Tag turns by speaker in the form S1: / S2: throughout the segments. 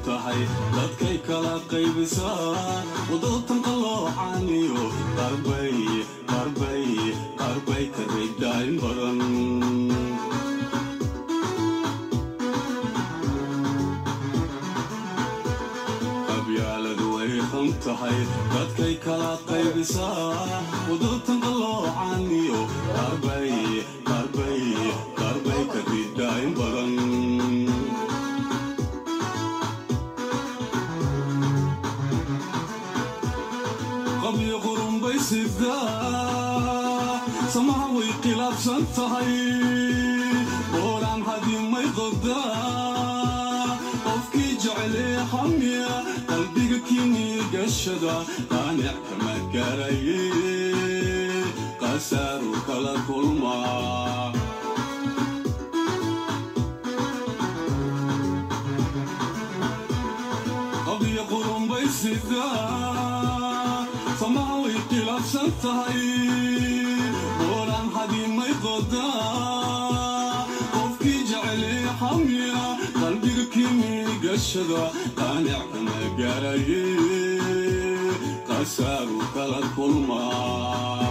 S1: tahay dadkay kala qaybisaa wadootan qaloocaaniyo qarbay qarbay qarbay ka raydaayin badan qabyaaladu way xun tahay dadkay kala qaybisaa wadootan qaloocaaniyo qarbay qarbay qarbay ka raydaayin badan qabyo qurumbay sidaa samaha way khilaafsan tahay booraan hadimay qodaa qofkii jecelee xamiya qalbiga kinii gashada qaanic kama garaye qasaaru kala kulmaa qabyo qurumbay sidaa samaha way khilaafsan tahay booraan hadimay qodaa qofkii jecelee xamiya qalbiga kimii gashada qaanic kama garaye qasaaru kala kulmaa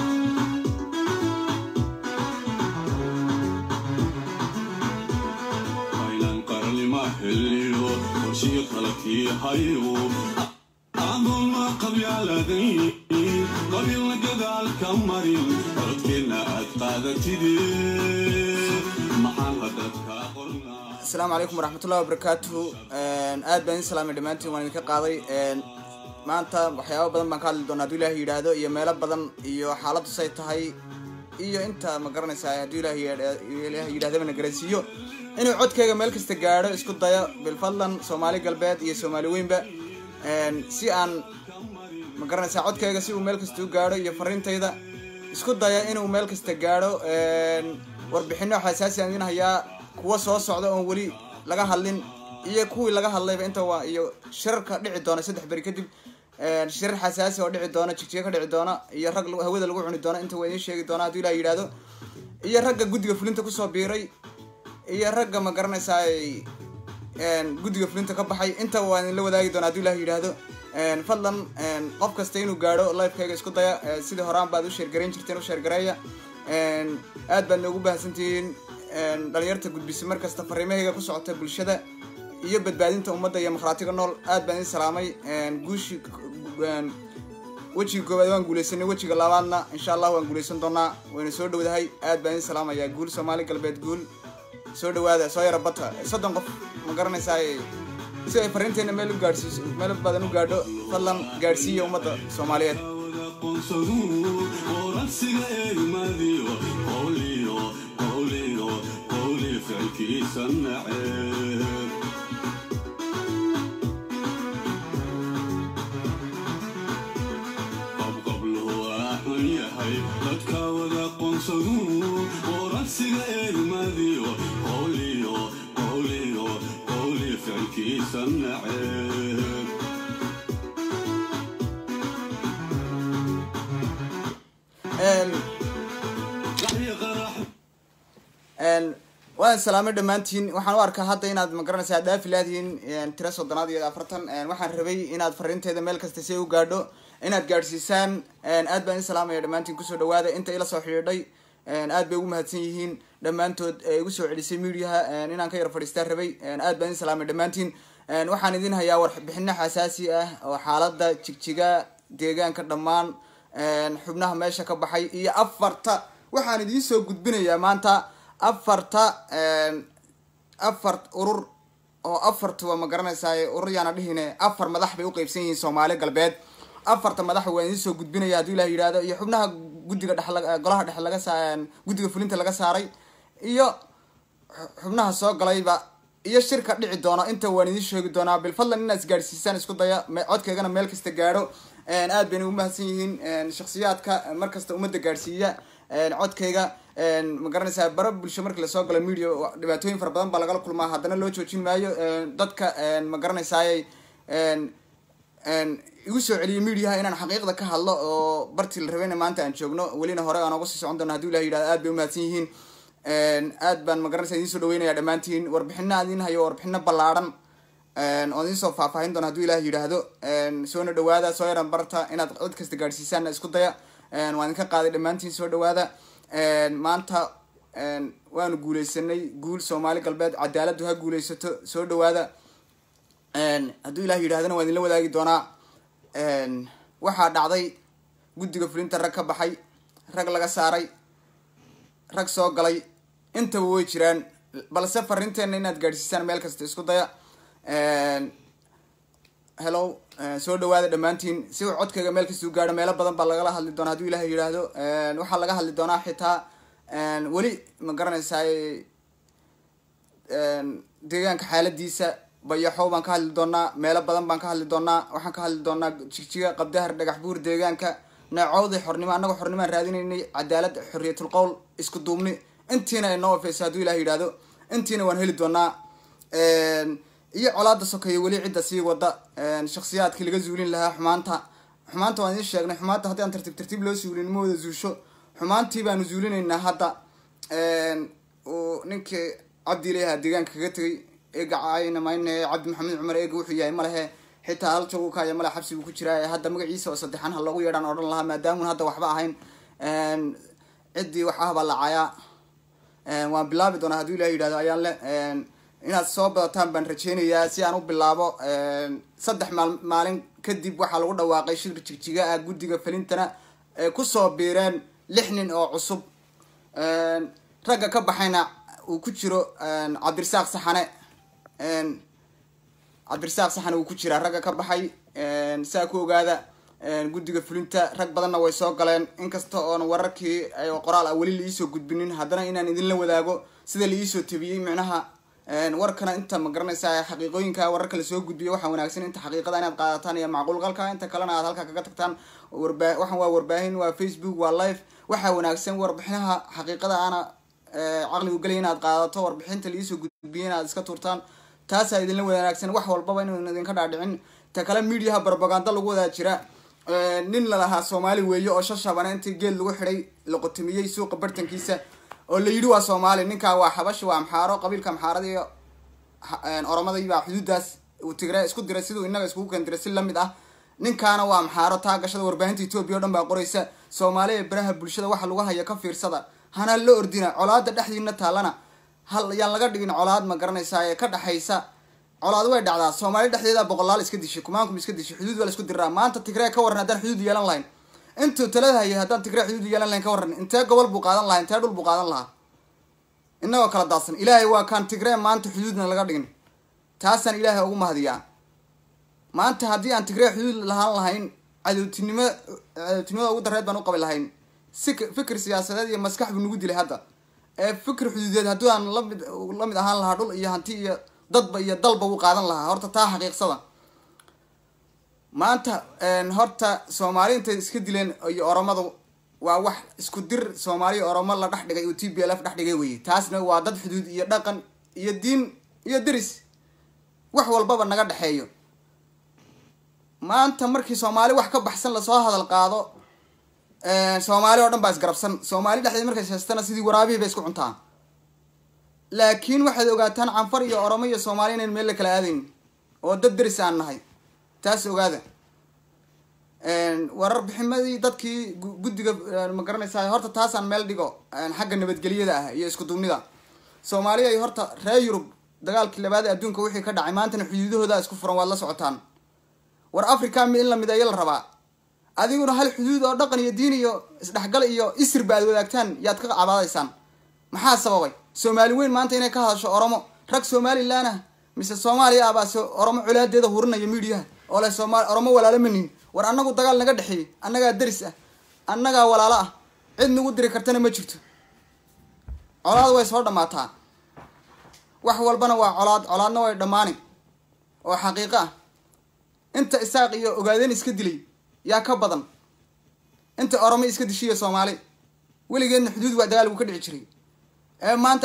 S1: aynan qarnima xilliyo qorshiyo qalabkii hayo adoonma qabyaaladayn qabiilna gadaalka marin codkeenna aad qaadatide maxaan hadadkaa qornaa
S2: asalaamu calaykum waraxmatullahi wabarakaatuhu aad baan idin salaamay dhammaantiin waan idinka qaaday maanta waxyaaba badan baan ka hadli doonaa hadduu ilaahay yidhaahdo iyo meelo badan iyo xaaladdu say tahay iyo inta ma garanaysaa hadduu ilaahay ilaahay yidhahdaba na garansiiyo inuu codkayga meel kasta gaadho isku dayo bilfadlan soomaali galbeed iyo soomaali weynba si aan ma garanaysaa codkayga si uu meel kasta u gaadho iyo fariintayda isku daya inuu meel kasta gaadho warbixino xasaasi aan idin hayaa kuwa soo socda oon weli laga hadlin iyo kuwii laga hadlayba inta waa iyo shirarka dhici doona saddex beri kadib shirar xasaasi oo dhici doona jigjiga ka dhici doona iyo rag hawada lagu cuni doona inta waa idiin sheegi doona hadduu ilaah yidhaahdo iyo ragga guddiga fulinta kusoo biiray iyo ragga ma garanaysaa guddiga fulinta ka baxay inta waa idinla wadaagi doona hadduu ilaah yidhaahdo fadlan qof kasta inuu gaadho livekayga isku daya sidii horaan baad u sheergarayn jirteen u sheergareeya aad baad noogu baahsantihiin dhalinyarta gudbisa mar kasta fariimahayga ku socota bulshada iyo badbaadinta ummadda iyo makhraatiga nool aad baan idin salaamay guushi wejiga koowaad waan guuleysanay wejiga labaadna insha allah waan guuleysan doonaa wayna soo dhowdahay aad baan idin salaamayaa guul soomaali galbeed guul soo dhawaada soo yara bata soddon qof ma garanaysaa si ay fariinteena meel u gaadhsiiso meel badan u gaadho fadlan gaadhsiiya ummadda soomaaliyeed
S1: aqoonsadu oransiga eegmadiyo qowliyo qowliyo qowli ficilkiisa naceeb qabqabluhu waa xun yahay dadka wada aqoonsadu oransiga eegmadiyo qowliyo qowliyo qowli ficilkiisa naceeb
S2: waan salaamay dhammaantiin waxaan u arkaa hadda inaad ma garanaysaa dhaafi laadihiin tiro soddonaad iyo afartan waxaan rabay inaad fariinteeda meel kasta si ay u gaadho inaad gaadhsiisaan aad baan idin salaamaya dhammaantiin kusoo dhawaada inta ila soo xidhiidhay aad bay ugu mahadsan yihiin dhammaantood ee igu soo celisay mediaha inaan ka yar fadhiistaan rabay aad baan idin salaamay dhammaantiin waxaan idin hayaa warbixino xasaasi ah oo xaalada jigjiga deegaanka dhammaan xubnaha meesha ka baxay iyo afarta waxaan idiin soo gudbinayaa maanta afarta afar urur oo afartuba ma garanaysaa urur yaana dhihine afar madax bay uqeybsan yihiin soomaali galbeed afarta madax waan idiin soo gudbinaya hadduu ilah yidhahdo iyo xubnaha guddiga dhex golaha dhexe laga saa guddiga fulinta laga saaray iyo xubnaha soo galayba iyo shirka dhici doono inta waan idiin sheegi doonaa bilfadlan inaad isgaadhsiisaan isku daya codkaygana meel kasta gaadho aad bayna ugu mahadsan yihiin shaksiyaadka markasta ummadda gaadhsiiya codkayga ma garanaysaa bara bulsho markii lasoo galo media dhibaatooyin fara badan baa lagala kulmaa haddana loo joojin maayo dadka ma garanaysaay igu soo celiyay mediaha inaan xaqiiqda ka hadlo oo bartii la rabeyna maanta aan joogno welina hore aan uga sii socon doona haduu ilah yidhahdo aad bay umahadsan yihiin aad baan ma garanaysaa idiin soo dhaweynaya dhammaantiin warbixino aan idiin hayo warbixino ballaadhan oon idinsoo faahfaahin doona haduu ilaah yidhaahdo soona dhawaada soo yaran barta inaad cod kasta gaadhsiisaanna isku daya waan idinka qaaday dhammaantiin soo dhawaada maanta waanu guuleysanay guul soomaali galbeed cadaaladdu ha guuleysato soo dhawaada hadduu ilaah yidhahdana waan idinla wadaagi doonaa waxaa dhacday guddiga fulinta rag ka baxay rag laga saaray rag soo galay intaba way jiraan balse fariinteenna inaad gaadhsiisaan meel kasta isku daya hello soo dhawaada dhammaantiin si uu codkayga meel kasta u gaadho meelo badan baa lagala hadli doonaa haduu ilaah yidhaahdo waxaa laga hadli doonaa xitaa weli ma garanaysaa deegaanka xaaladiisa bayaxow baan ka hadli doonaa meelo badan baan ka hadli doonaa waxaan ka hadli doonaa jigjiga qabdahar dhagax buur deegaanka neecowday xornimo annaga xornimaan raadinaynay cadaalad xorriyatul qowl isku duubni intiina inoo ofeysa hadduu ilah yidhaahdo intiina waan heli doonaa iyo colaada sokeeye weli cidda sii wada shaksiyaadkii laga zuulin lahaa xumaanta xumaanta waan idiin sheegnay xumaanta haddii aan tartiib tartiib loo suulin ma wada zuusho xumaantii baanu zuulinaynaa hadda uu ninkii cabdi ilaha deegaanka kaga tegay eega caayna mayne cabdi maxamed cumar eega wuxuu yahay malehe xitaa hal joog kaya male xabsi buu ku jiraa hadda magaciisa oo saddexan ha loogu yeedhaan odhan lahaa maadaamun hadda waxba ahayn ciddii wax ah baa la caayaa waan bilaabi doonaa hadduu ilah yidhahdo ayaan le inaad soo badataan baan rajeynayaa si aan u bilaabo saddex maal maalin kadib waxaa lagu dhawaaqay shir jigjiga ah guddiga falintana ay kusoo biireen lix nin oo cusub ragga ka baxayna uu ku jiro cabdirasaaq saxane cabdirasaaq saxane uu ku jiraa ragga ka baxay saa ku ogaada guddiga fulinta rag badanna way soo galeen inkasta oon wararkii qoraal ah weli laiisoo gudbinin haddana inaan idinla wadaago sida laiisoo tabiyey micnaha warkana inta ma garanaysaa xaqiiqooyinka wararka lasoo gudbiyo waxaa wanaagsan inta xaqiiqada inaad qaadataan iyo macquulgalka inta kalena aad halka kaga tagtaan warba waxaan waa warbaahin waa facebook waa live waxaa wanaagsan warbixinaha xaqiiqada aana caqligu gelaya inaad qaadato warbixinta laiisoo gudbiyo inaad iska tuurtaan taasaa idinla wanaagsan wax walbaba inuu idinka dhaadhicin ta kale mediaha barbaganda lagu wadaa jira nin lalahaa soomaali weeye oo shashabana intii geed lagu xidhay la qotomiyey suuqa bartankiisa oo la yidhi waa soomaali ninkaa waa xabashi waa amxaaro qabiilka amxaarada iyo oromadii baa xuduudaas uu tigre isku diray siduu inaga iskugu kendiray si lamid ah ninkaana waa amxaaro taa gashada warbaahinta etoobiya o dhan baa qoraysa soomaali ee baraha bulshada waxa lagu haya ka fiirsada hana la ordina colaada dhexdiina taallana hal yaan laga dhigin colaad ma garanaysaa ee ka dhexaysa colaad way dhacdaa soomaali dhexdeeda boqolaal iska dishay kumaankum iska dishay xuduud waa la isku diraa maanta tigree ka waran haddaan xuduud yeelan lahayn intuu talada hayay haddaan tigree xuduud yeelan lahayn ka waran intee gobol buu qaadan lahaa intee dhul buu qaadan lahaa inagoo kala daadsan ilaahay waa kaan tigree maanta xuduudna laga dhigin taasaan ilaahay ugu mahadiyaa maanta haddii aan tigree xuduud lahaan lahayn cadowtinimo cadowtinimada ugu dareed baan u qabi lahayn si fikir siyaasadeed iyo maskax buu nagu dilay hadda ee fikir xuduudeed haddii aan lamid lamid ahaan lahaa dhul iyo hanti iyo dadba iyo dalba wuu qaadan lahaa horta taa xaqiiqsada maanta horta soomaali intay iska dileen iyo oromadu waa wax isku dir soomaaliya oromo la dhex dhigay oo t b l f dhex dhigay weye taasna waa dad xuduud iyo dhaqan iyo diin iyo deris wax walbaba naga dhexeeyo maanta markii soomaali wax ka baxsan lasoo hadal qaado soomaali oo dhan baa isgarabsan soomaali dhexdeed markay sheestana sidii waraabihii bay isku cuntaa laakiin waxaad ogaataan canfar iyo oromo iyo soomaali inayn meel la kala aadayn oo dad deris aan nahay taas ogaada warar biximadii dadkii guddiga ma garanaysaa horta taasaan meel dhigo xagga nabadgelyada ah iyo isku duubnida soomaaliya ay horta reer yurub dagaalkii labaad ee adduunka wixii ka dhacay maantana xuduudahooda isku furan waad la socotaan war africa mi in la mideeyo la rabaa adiguna hal xuduud oo dhaqan iyo diin iyo isdhexgal iyo isirba aad wadaagtaan yaad ka cabaadaysaan maxaa sababay soomaali weyn maanta inay ka hadasho oromo rag somalilan ah mise soomaaliya ah baa oromo colaadeeda hurinaya midiyaha oo leh somaali oromo walaalo manin war annagu dagaal naga dhexeeyey annagaa deris ah annagaa walaalo ah cid nagu diri kartana ma jirto colaad way soo dhammaataa wax walbana waa colaad colaadna way dhammaani oo xaqiiqo ah inta isaaq iyo ogaadeen iska dilay yaa ka badan inta oromo iska dishiya soomaali weligeedna xuduud waa dagaal gu ka dhici jiray ee maanta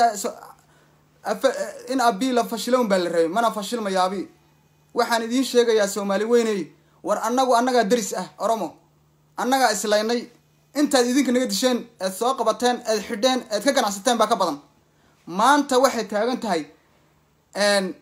S2: in abi la fashilown baa la rabay mana fashilmayo abi waxaan idiin sheegayaa soomaali weyney war annagu annagaa deris ah oromo annagaa islaynay intaad idinka naga disheen eed soo qabateen eed xidheen eed ka ganacsateen baa ka badan maanta waxay taagan tahay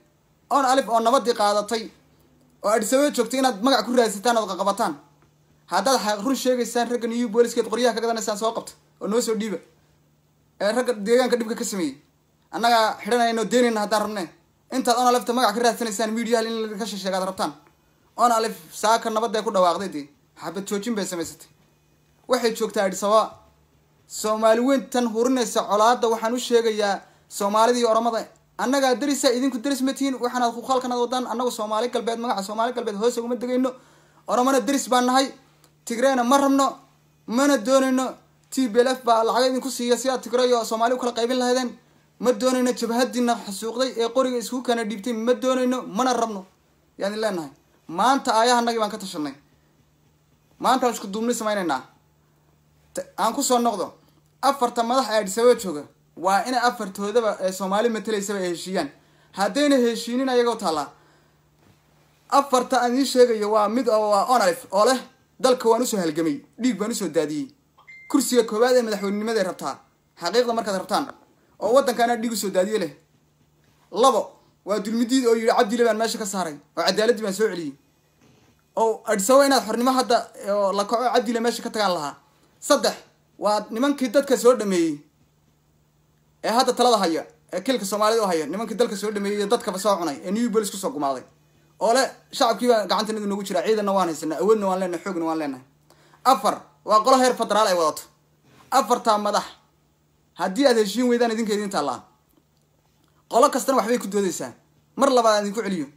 S2: on alif oo nabadii qaadatay oo adhisababa joogtay inaad magac ku raadsataan ood qaqabataan haddaad xa- run sheegaysaan ragga new boliskeed qoryaha ka gadanaysaan soo qabta oo noo soo dhiiba ee ragga deegaanka dhibka ka sameeyey annagaa xidhanayno deenayna haddaan rabne intaad on alifta magac ka raadsanaysaan mediaha in ladinka sheegaad rabtaan on alif saaka nabadee ku dhawaaqday dee xabad joojin bay samaysatay waxay joogtaa adhisababa soomaali weyntan hurinaysa colaada waxaan u sheegayaa soomaalida iyo oromada annagaa darisa idinku daris ma tihiin waxaanaad kuqaalkanaad wadaan annagu soomaali galbeed magaca soomaali galbeed hoose uguma degayno oromona daris baan nahay tigreena ma rabno mana doonayno t b l f baa lacag idinku siiya si aad tigre iyo soomaali u kala qaybin lahaydeen ma doonayno jabhadiina xasuuqday ee qoriga isku kana dhiibtay ma doonayno mana rabno yaan idin leenahay maanta aayahanagii baan ka tashanay maanta waan isku duubni samaynaynaa T- aan kusoo noqdo afarta madax ee adhisababa jooga waa inay afartoodaba ee soomaali matelaysaba ay heshiiyaan haddayna heshiinin ayagoo taallaa afarta aan idiin sheegayo waa mid oo waa onalif oo leh dalka waan usoo halgamay dhiig baan usoo daadiyey kursiga koowaad ee madaxweynenimaday rabtaa xaqiiqda markaad rabtaan oo waddankaana dhiig usoo daadiye leh labo waa dulmidiid oo yidhi cabdile baan meesha ka saaray oo cadaaladii baan soo celiyey oo adhisababa inaad xornimo hadda oo la kaco cabdile meesha ka tagaan lahaa saddex waa nimankii dadka soo dhameeyey ee hadda talada haya ee kilka soomaalida u haya nimankii dalka soo dhameeyey iyo dadkaba soo cunay ee new bolis kusoo gumaaday oo le shacabkiiba gacantanadu nagu jira ciidanna waan haysanaa awoodna waan leenahay xoogna waan leenahay afar waa qolo heer federaal ay wadato afartaa madax haddii aad heshiin weydaan idinka idin taallaa qolo kastana waxbay ku doodaysaa mar labaad aan idinku celiyo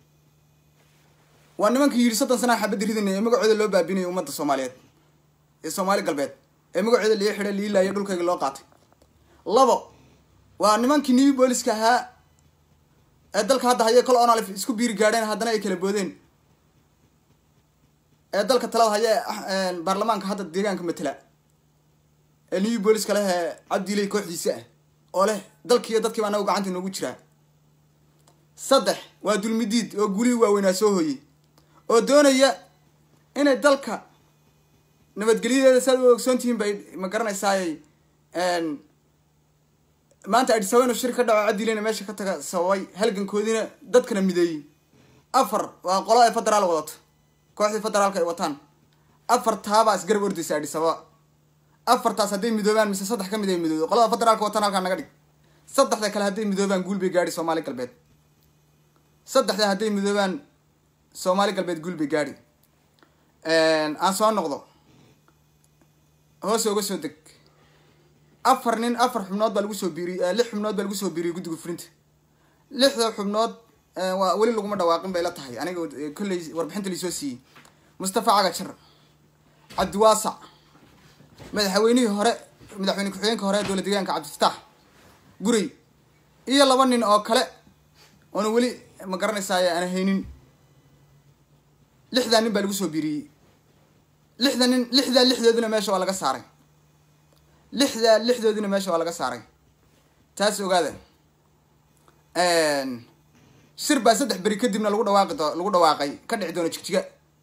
S2: waa nimankii yidhi soddon sanaa xabadda ridinay ee magacooda loo baabinayo ummadda soomaaliyeed ee soomaali galbeed ee magacooda lii xidhay lii laaya dhulkayga loo qaatay labo waa nimankii new booliska ahaa ee dalka hadda haya kol onalif isku biiri gaadheen haddana ay kala boodeen ee dalka talada haya ee ah- een baarlamaanka hadda deegaanka matela ee new booliska leh ee cabdiley kooxdiisa ah oo leh dalkiiyo dadkiiba anagu gacanta noogu jiraa saddex waa dulmidiid oo gulihii waaweynaa soo hooyey oo doonaya inay dalka nabadgelyadeeda saad u ogsoon tihiin bay ma garanaysaayay maanta adisaba inuu shir ka dhaco cabdileyna meesha ka taga sababay halgankoodiina dadkana mideeyey afar waa qolo ay federaal wadato kooxdii federaalka ay wataan afar taabaa isgarab ordaysa adisaba afartaas hadday midoobaan mise saddex ka mid ay midoodo qolada federaalka watan halkaa naga dhig saddexda kale hadday midoobaan guul bay gaadhi soomaali galbeed saddexda hadday midoobaan soomaali galbeed guul bay gaadhi aan soo noqdo hoose uga soo deg afar nin afar xubnood baa lagu soo biiriyey lix xubnood baa lagu soo biiriyey guddiga fulinta lixda xubnood waa weli laguma dhawaaqin bay la tahay aniga kolley warbixinta laisoo siiyey mustafa cagajar cabdiwaasac madaxweynihii hore madaxweyne ku-xigeenka hore ee dowla deegaanka cabdifataax gurey iyo laba nin oo kale oona weli ma garanaysaay aan haynin lixdaa nin baa lagu soo biiriyey lixda nin lixdaa lixdoodina meesha waa laga saaray lixdaa lixdoodina meesha waa laga saaray taas ogaada shir baa saddex beri kadibna lagu dhawaaqi doo lagu dhawaaqay ka dhici doona jigjiga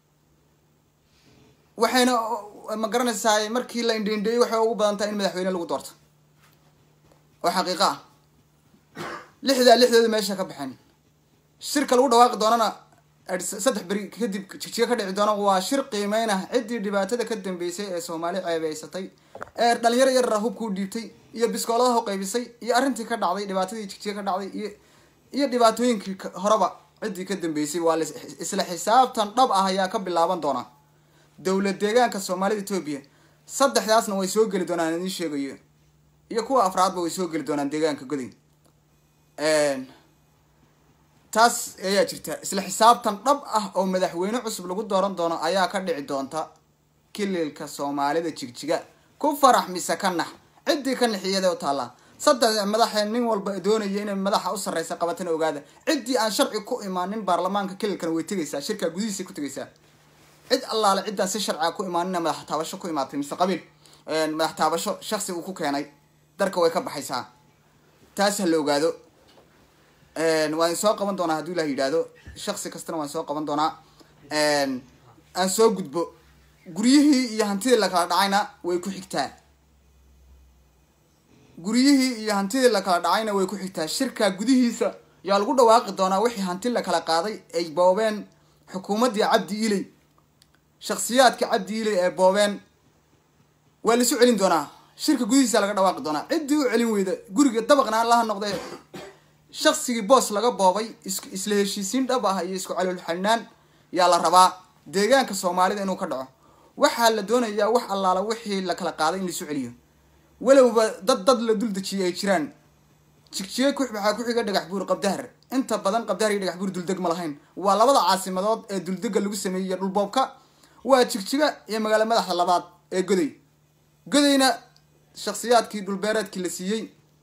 S2: waxayna ma garanaysaay markii la indheindheeyey waxay ugu badan tahay in madaxweyne lagu doorto oo xaqiiqo ah lixdaa lixdooda meesha ka baxeen shirka lagu dhawaaqi doonana saddex beri kadib jigjiga ka dhici doona waa shir qiimeyn ah ciddii dhibaatada ka dambeysay ee soomaali ceebeysatay ee dhalinyaro yarara hubkuu dhiibtay iyo biskooladaha uqaybisay iyo arrintii ka dhacday dhibaatadii jigjiga ka dhacday iyo iyo dhibaatooyinkii horeba ciddii ka dambeysay waa isla xisaabtan dhab ah ayaa ka bilaaban doona dowlad deegaanka soomaalida etoobiya saddexdaasna way soo geli doonaan idiin sheegayo iyo kuwa afraadba way soo geli doonaan deegaanka goday taas ayaa jirta isla xisaabtan dhab ah oo madaxweyne cusub lagu dooran doono ayaa ka dhici doonta kililka soomaalida jigjiga ku farax mise ka nax ciddii ka nixiyada u taallaa saddex madaxee nin walba doonaya inay madaxa u sarreysa qabatana ogaada ciddii aan sharci ku imaanin baarlamaanka kililkana way tegaysaa shirkaa gudihiisay ku tegaysaa cid allaale ciddaa si sharciga ku imaanina madax taabasho ku imaatay mise qabiil madax taabasho shaksi uu ku keenay darka way ka baxaysaa taas ha la ogaado waan soo qaban doonaa hadduu ilah yidhaahdo shaksi kastana waan soo qaban doonaa aan soo gudbo guryihii iyo hantidii lakala dhacayna way ku xigtaa guryihii iyo hantidii lakala dhacayna way ku xigtaa shirkaa gudihiisa yaa lagu dhawaaqi doonaa wixii hanti la kala qaaday ay boobeen xukuumaddii cabdi iley shaksiyaadka cabdi iley ee boobeen waa laisu celin doonaa shirka gudihiisa laga dhawaaqi doonaa ciddii u celin weyda guriga dabaqna allaha noqde shaksigii boos laga boobay is isla heshiisiin dhab ah iyo isku caloolxanaan yaa la rabaa deegaanka soomaalida inuu ka dhaco waxaa la doonayaa wax allaala wixii la kala qaaday in laisu celiyo walowba dad dad la dul dejiyay ay jiraan jigjiga ku waxaa ku xiga dhagax buur qabdahar inta badan qabdahar iyo dhagax buur duldeg ma lahayn waa labada caasimadood ee duldega lagu sameeyey iyo dhulboobka waa jigjiga iyo magaalo madaxda labaad ee goday godayna shaksiyaadkii dhulbeereedkii la siiyey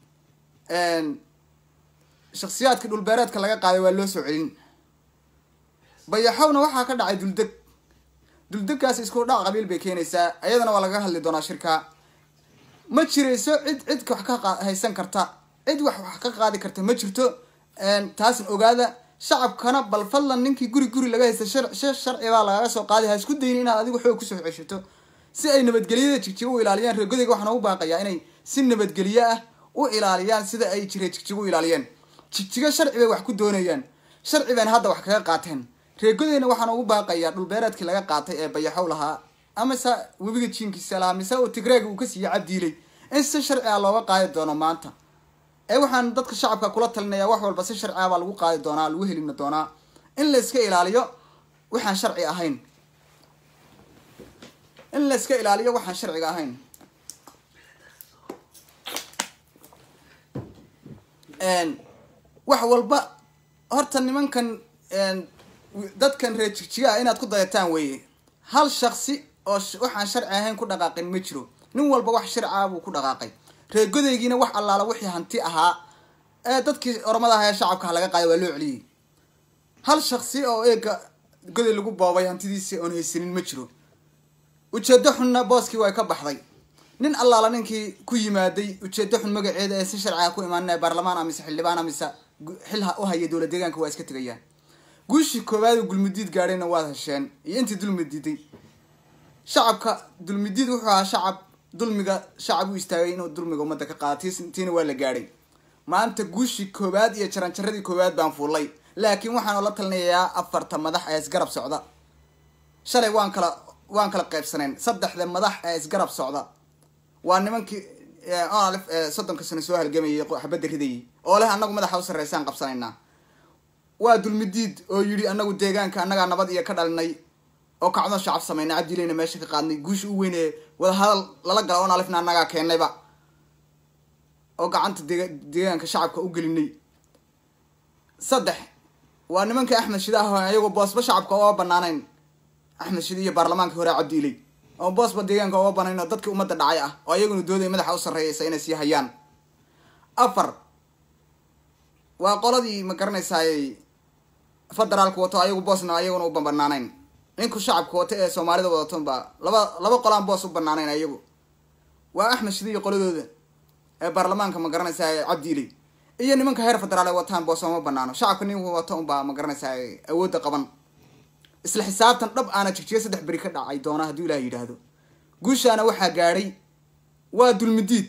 S2: shaksiyaadkii dhulbeereedka laga qaaday waa loo soo celin bayaxowna waxaa ka dhacay duldeg duldegkaas isku dhac qabiil bay keenaysaa ayadana waa laga hadli doonaa shirka ma jirayso cid cid wax ka haysan karta cid wax wax ka qaadi karta ma jirto taasna ogaada shacabkana bal fadlan ninkii guri guri laga haysta sharci baa lagaga soo qaaday ha isku dayin inaad adigu xoog kusoo ceshato si ay nabadgelyada jigjiga u ilaaliyaan reegodayga waxaana u baaqayaa inay si nabadgelyo ah u ilaaliyaan sida ay jire jigjiga u ilaaliyeen jigjiga sharci bay wax ku doonayaan sharci bayna hadda wax kaga qaateen reegodayna waxaana ugu baaqayaa dhulbeereedkii laga qaatay ee bayaxow lahaa amase webiga jiinkiisa lahaa mise uu tigreega uu ka siiyey cabdiiley in si sharci ah looga qaadi doono maanta ee waxaan dadka shacabka kula talinayaa wax walba si sharci ah baa lagu qaadi doonaa lagu helina doonaa in la iska ilaaliyo waxaan sharci ahayn in la iska ilaaliyo waxaan sharciga ahayn wax walba horta nimankan dadkan reer jigjiga ah inaad ku dayataan weeye hal shaksi oo waxaan sharci ahayn ku dhaqaaqin ma jiro nin walba wax sharciah buu ku dhaqaaqay reer godaygiina wax allaala wixii hanti ahaa ee dadkii ormada aha ee shacabka laga qaaday waa loo celiyey hal shaksi oo eega goday lagu boobay hantidiisi oon haysanin ma jiro ujeedo xunna booskii way ka baxday nin allaala ninkii ku yimaaday ujeedo xun magaceeda ee si sharciga ku imaanaya baarlamaan amise xildhibaan amise xil u haya dowla deegaanka waa iska tegayaan guushii koowaad oo gulmudiid gaadhayna waad hesheen iyo intii dulmidiiday shacabka dulmidiid wuxuu ahaa shacab dulmiga shacab u istaagay inuu dulmiga ummadda ka qaada tis tiina waa la gaadhay maanta guushii koowaad iyo jaranjaradii koowaad baan fuulay laakiin waxaan la talinayaa afarta madax ee isgarab socda shalay waan kala waan kala qaybsaneen saddexda madax ee isgarab socda waa nimankii onalif ee soddonka sano soo halgamayay xabadda ridayay oo leh annagu madaxa u sarreysaan qabsanaynaa waa dulmidiid oo yidhi anagu deegaanka annagaa nabad iyo ka dhalinay oo kacdo shacab sameynay cabdileyna meesha ka qaadnay guusha u weyn ee wadahadal lala gala oo nalifna annagaa keennayba oo gacanta dega deegaanka shacabka u gelinay saddex waa nimankii axmed shide ah ayagoo boosba shacabka oga banaanayn axmed shide iyo baarlamaanka hore cabdiiley oo boosba deegaanka oga banayn oo dadkii ummadda dhacay ah oo ayaguna dooday madaxa u sarreeyaysa inay sii hayaan afar waa qoladii ma garanaysaay federaalka wato ayagu boosna ayaguna u banaanayn ninku shacabka wato ee soomaalida wadatonba laba laba qolaan boos u banaanayn ayagu waa axmed shide iyo qoladooda ee baarlamaanka ma garanaysaa cabdiiley iyo nimanka heer federaal ay wataan boos ooma banaano shacabka ninku wato unbaa ma garanaysaa awoodda qaban isla xisaabtan dhab aana jigjiga saddex beri ka dhacay doona hadduu ilaah yidhaahdo guushaana waxaa gaadhay waa dulmidiid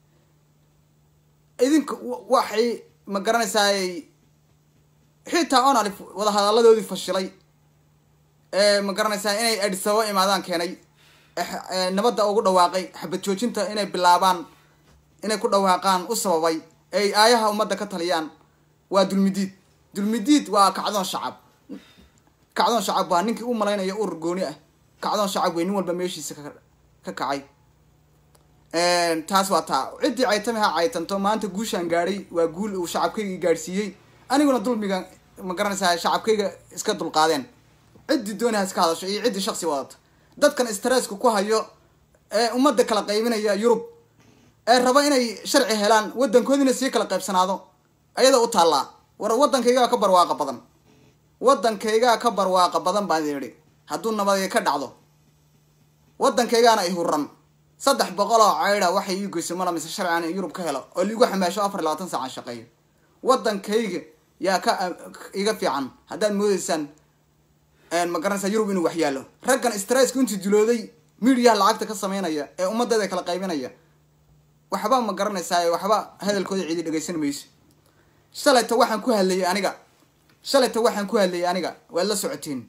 S2: idinka waxay ma garanaysaay xitaa onalif wadahadaladoodii fashilay ee ma garanaysaa inay adisababo imaadaan keenay nabadda ugu dhawaaqay xabad joojinta inay bilaabaan inay ku dhawaaqaan u sababay ay aayaha ummadda ka taliyaan waa dulmidiid dulmidiid waa kacdoon shacab kacdoon shacab waa ninkii u malaynaya urur gooni ah kacdoon shacab wey nin walba meeshiisa ka ka kacay taas waa taa ciddii caytami ha caytanto maanta guushaan gaadhay waa guul uu shacabkayga gaadhsiiyey aniguna dulmiga ma garanaysaa shacabkayga iska dulqaadeen ciddii dooni ha iska hadasho iyo ciddii shaksi wadato dadkan stresska ku hayo ee ummadda kala qaybinaya yurub ee raba inay sharci helaan waddankoodina sii kala qaybsanaado ayada u taallaa war waddankaygaa ka barwaaqa badan waddankaygaa ka barwaaqa badan baan idhi hadduu nabadi ka dhacdo waddankaygaana i huran saddex boqol oo cayda waxay ii goyso mala mise sharcigan in yurub ka helo oo liigu xamaasho afar iyo labaatan saacan shaqeeyo waddankayga yaa ka iga fiican haddaad moodeysaan ma garanaysaa yurub inuu waxyaalo raggan stresska intuu dilooday midiyaha lacagta ka sameynaya ee ummadeeda kala qaybinaya waxba ma garanaysaa waxba hadalkooda cidi dhegaysan mayso shalayta waxaan ku hadlayay aniga shalayta waxaan ku hadlayay aniga waad la socoteen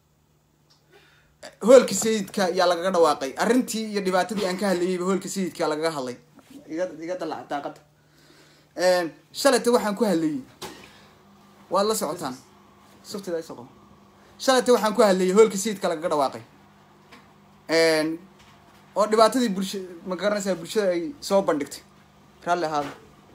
S2: hoolka sayidka yaa lagaga dhawaaqay arrintii iyo dhibaatadii aan ka hadlayayba hoolka sayidka lagaga hadlay iga iga dalac daaqada shalayta waxaan ku hadlayay waad la socotaan suftida isoqo shalayta waxaan ku hadlayay hoolka sayidka lagaga dhawaaqay oo dhibaatadii bulsha ma garanaysaa bulshada ay soo bandhigtay raalli ahaada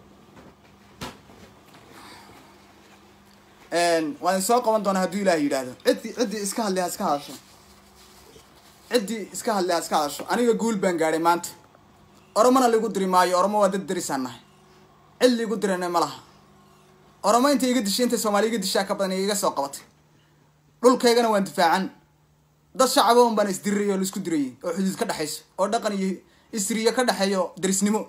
S2: waan soo qaban doonaa hadduu ilaah yidhaahdo ciddii ciddii iska hadlay ha iska hadasho ciddii iska hadlay ha iska hadasho aniga guul baan gaadhay maanta oromona laigu diri maayo oromo waa dad darisaan nahay cid laigu dirana ma laha oromo intay iga dishay intay soomaali iga dishaa ka badan iga soo qabatay dhulkaygana waan difaacan dad shacaba un baan isdirirayy oo laisku dirayay oo xuduud ka dhexayso oo dhaqan iyo isriyo ka dhexeeyo darisnimo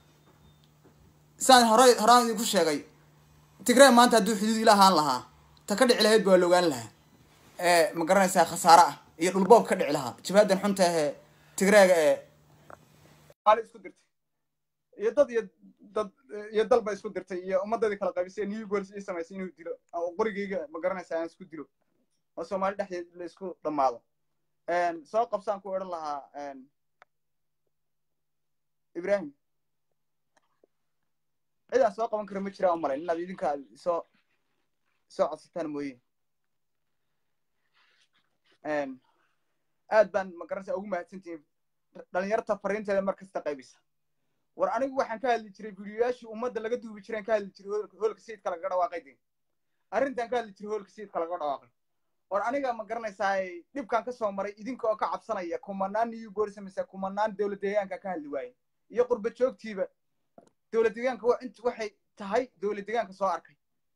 S2: saan hore horaan idinku sheegay tigree maanta hadduu xuduud ila ahaan lahaa ta ka dhici lahayd baa la ogaan lahaa ee ma garanaysaa khasaare ah iyo dhulboob ka dhici lahaa jabaadan xunta ahee tigreega ee maali isku dirtay iyo dad iyo dad iyo dal ba isku dirtay iyo ummadadii kala qaybisay new gols ii samaysay inuu dilo oo qorigeyga ma garanaysaa aan isku dilo oo soomaali dhexdeed la isku dhammaado soo qabsaan ku odhan lahaa ibrahim cid aan soo qaban kara ma jiraa u malayn inaad idinka soo soo codsataan mooye aad baan ma garanaysaa ugu mahadsantihiin dhalinyarta fariinteeda mar kasta qaybisa war anigu waxaan ka hadli jiray videoyaashii ummadda laga duubi jireen ka hadli jiray hoolka sayidka lagaga dhawaaqay de arrintan ka hadli jiray hoolka sayidka lagaga dhawaaqay war aniga ma garanaysaa dhibkan ka soo maray idinka oo ka cabsanaya kumanaan new bolis mise kumanaan dowlad deegaanka ka hadli waaye iyo qurba joogtiiba dowlad deegaanka waxay tahay dowlad deegaanka soo arkay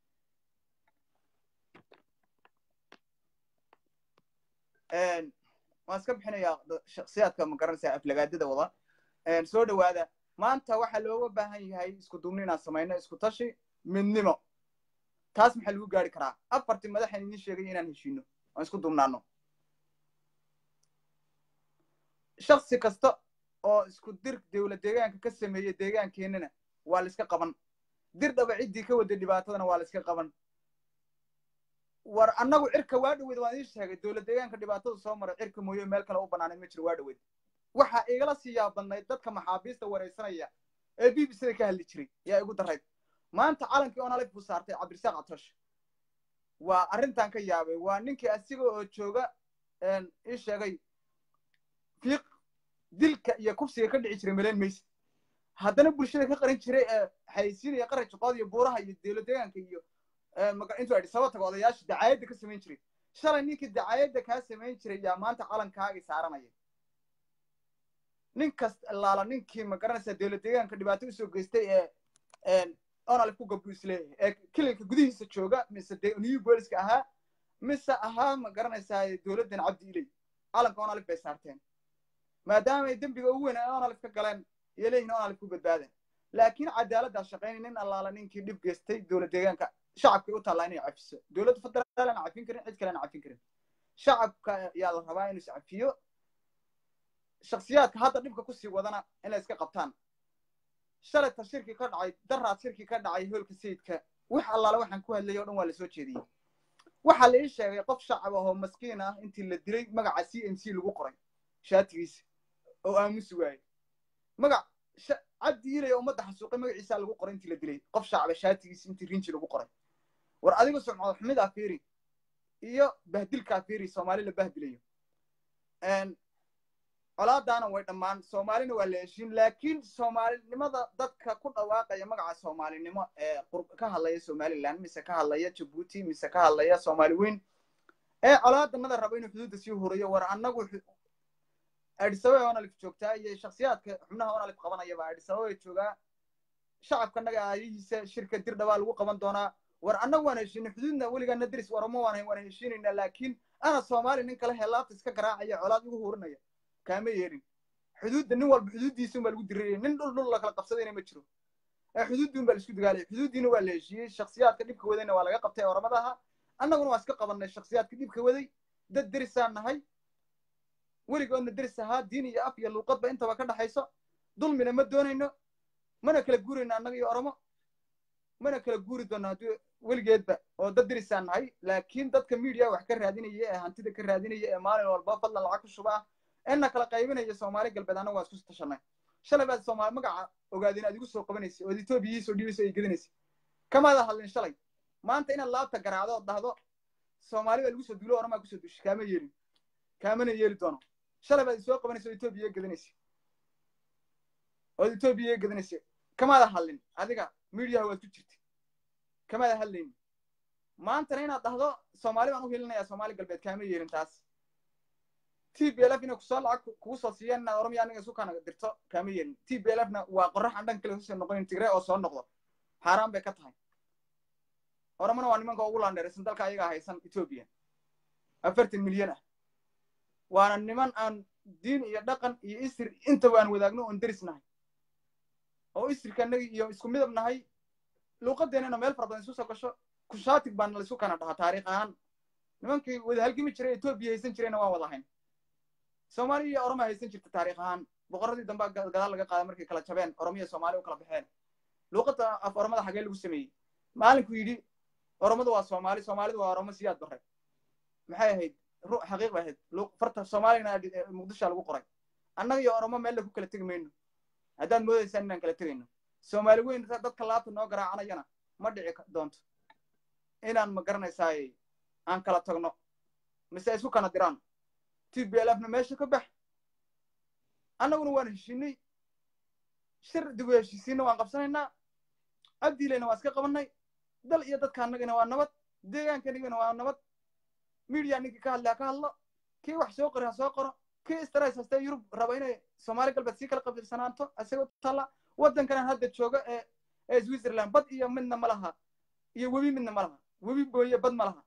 S2: waan iska bixinayaa shaksiyaadka ma garanaysaa aflagaadada wada soo dhawaada maanta waxaa looga baahan yahay isku duubni inaan samayno isku tashi midnimo taas maxaa lagu gaari karaa afartii madaxan idin sheegay inaan heshiino aan isku duubnaano shaksi kasta oo isku dir dowlad deegaanka ka sameeya deegaankeenana waa la iska qaban dir dhaba ciddii ka wada dhibaatadana waa la iska qaban war annagu cirka waa dhaweyd waan idiin sheegay dowlad deegaanka dhibaatada soo maray cirka mooye meel kale u banaanayd ma jiro waa dhaweyd waxaa igala sii yaabadnayd dadka maxaabiista waraysanaya ee b b c da ka hadli jiray yaa igu darayd maanta calankii onalif buu saartay cabdirasaaq catosh waa arrintan ka yaabay waa ninkii asiga oo jooga ii sheegay fiiq dilka iyo kufsiga ka dhici jiray maleyn mayse haddana bulshada ka qarin jiray ee xayeysiinaya qaran juqood iyo buuraha iyo dowlad deegaanka iyo intuu adhi saba tago odayaasha dacaayadda ka samayn jiray shalay ninkii dacaayadda kaa samayn jiray yaa maanta calankaagii saaranaya nin kasta laala ninkii ma garanaysaa dowlad deegaanka dhibaato usoo geystay ee onalif ku gabdhu isleeyahay ee kilinka gudihiisa jooga mise new booliska ahaa mise ahaa ma garanaysaa dowladdan cabdi iley calanka onalif bay saarteen maadaamay dembiga ugu weyn ay onalif ka galeen iyo leeyihin onalif ku badbaadeen laakiin cadaaladdaa shaqaynay nin allaala ninkii dhib geystay dowlad deegaanka shacabkay u taallaa inay cafiso dowladda federaal aan cafin karin cid kale aan cafin karin shacabka yaa la rabaa inuu iscafiyo shaksiyaadka hadda dhibka kusii wadana inay iska qabtaan shalayta shirki ka dhacay daraad shirki ka dhacay hoolka sayidka wax allaale waxaan ku hadlayay o dhan waa lasoo jeediyey waxaa la ii sheegay qof shacab ah oo maskiin ah intii la dilay magaca c m c lagu qoray shaatigiisa oo aamusi waayey magac cabdi ilay ummadda xasuuqay magaciisaa lagu qoray intii la dilay qof shacaba shaatigiisa intii rinji lagu qoray war adiga sumcad xumidaa fiiri iyo bahdilkaa fiiri soomaali la bahdilayo colaadaana way dhammaan soomaalina waa la heshiin laakiin soomaalinimada dadka ku dhawaaqaya magaca soomaalinimo ee ka hadlaya somaliland mise ka hadlaya jabuuti mise ka hadlaya soomaali weyn ee colaadanada raba inuu xuduudda sii hurayo war annagu adisababa onalif joogtaa iyo shaksiyaadka xubnaha onalif qabanayaba adisababa joogaa shacabka naga aayihiisa shirka dir dhabaa lagu qaban doonaa war annagu waan heshiinay xuduudna weligaana diris waramo waan waan heshiinaynaa laakiin ana soomaali nin kale helaabta iska garaacaya colaad igu hurinaya kaama yeelin xuduudda nin walba xuduuddiisa unbaa lagu dirayay nin dhul dhul lakala qabsadayna ma jiro xuduuddii unbaa laisku dagaalaya xuduuddiina waa la heshiiyey shaksiyaadka dhibka wadayna waa laga qabtay oramadaha annaguna waa iska qabanay shaksiyaadka dhibka waday dad derisaan nahay weligoodna deris ahaa diin iyo af iyo luuqadba intaba ka dhaxayso dulmina ma doonayno mana kala guurayno annaga iyo oromo mana kala guuri doono haddii weligeedba oo dad dirisaan nahay laakiin dadka media wax ka raadinaya ee hantida ka raadinaya ee maalin walba fadlan lacag ku shuba ah ina kala qaybinaya soomaali galbeed annagu waan isku tashanay shalay baad soomaali magaca ogaadeen aad igu soo qabanaysay ood etoobiya ii soo dhiibaysa ay gedinaysay kamaada hadlin shalay maanta inaad laabta garaacdo ood dhahdo soomaali baa lagu soo duulo oramaa kusoo duushay kaama yeelin kaamana yeeli doono shalay baad isoo qabanaysa oo etoobiya gedanaysa ood etoobiya gedanaysa kamaada hadlin adiga mediaha waad ku jirta kamaada hadlayni maantana inaad dhahdo soomaali baan u hilinaya soomaali galbeed kaama yeelin taas t b l f inay kusoo lacag kugu soo siiyaan inaad oromia aniga isu kana dirto kaama yeelin t b l f na waa qorax aan dhan kale kusoo noqonin tigre oo soo noqdo xaaraan bay ka tahay oromona waa nimanka ugu laandheeraysan dalka ayagaa haysan etoobiya afartan milyan ah waana niman aan diin iyo dhaqan iyo isir intaba aan wadaagno oon deris nahay oo isirka anagi iyo isku midab nahay luuqadeennana meel fara badan isu soo gasho kushaatig baana laisu kana dhahaa taariikh ahaan nimankii wada halgimi jiray etoobiya haysan jirayna waan wada hayn soomaaliya iyo oroma haysan jirta taariikh ahaan boqorradii dambe gadaal laga qaada markay kala jabeen oromiya soomaaliya u kala baxeen luuqadda af oromada xagee lagu sameeyey maalinku yidhi oromadu waa soomaali soomaalidu waa oromo siyaad bare maxay ahayd ru xaqiiq bay ahayd farta soomaaliyana muqdisha lagu qoray annaga iyo oromo meel ku kala tegi mayno haddaad moodaysaan inaan kala tegayno soomaali weyn dadka laabta noo garaacanayana ma dhici doonto inaan ma garanaysaay aan kala tagno mise isku kana diraan t b l fna meesha ka bax annaguna waan heshiinay shir dib u heshiisiinna waan qabsanaynaa abdiilayna waan iska qabannay dal iyo dadka annagana waa nabad deegaankanigana waa nabad media ninkii ka hadlay ha ka hadlo kii wax soo qori ha soo qoro kii stress hastee yurub raba inay soomaali galbeed sii kala qabirsanaanto isagoo talla waddankanan hadda jooga ee ee switzerland bad iyo midna ma laha iyo webi midna ma laha webi booye bad ma laha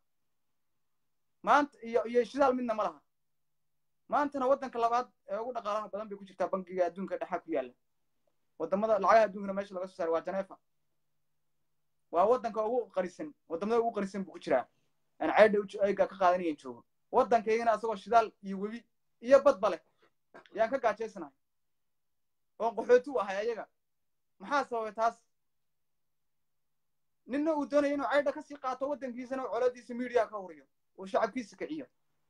S2: maanta iyo iyo shidaal midna ma laha maantana waddanka labaad ee ugu dhaqaalaha badan bay ku jirtaa bankiga adduunka dhexaa ku yaalla waddamada lacagaha adduunkana meesha laga soo saaray waa janeefa waa waddanka ugu qarisan waddamada ugu qarisan buu ku jiraa aan ceydha ayga ka qaadanayan joogo waddankaygana asagoo shidaal iyo webi iyo badba leh yaan ka gaajaysanahay oon qaxooti u ahay ayaga maxaa sababay taas ninna uu doonaya inuu ceydha kasii qaato waddankiisana oo coladiisa media ka huriyo uu shacabkiisa kiciyo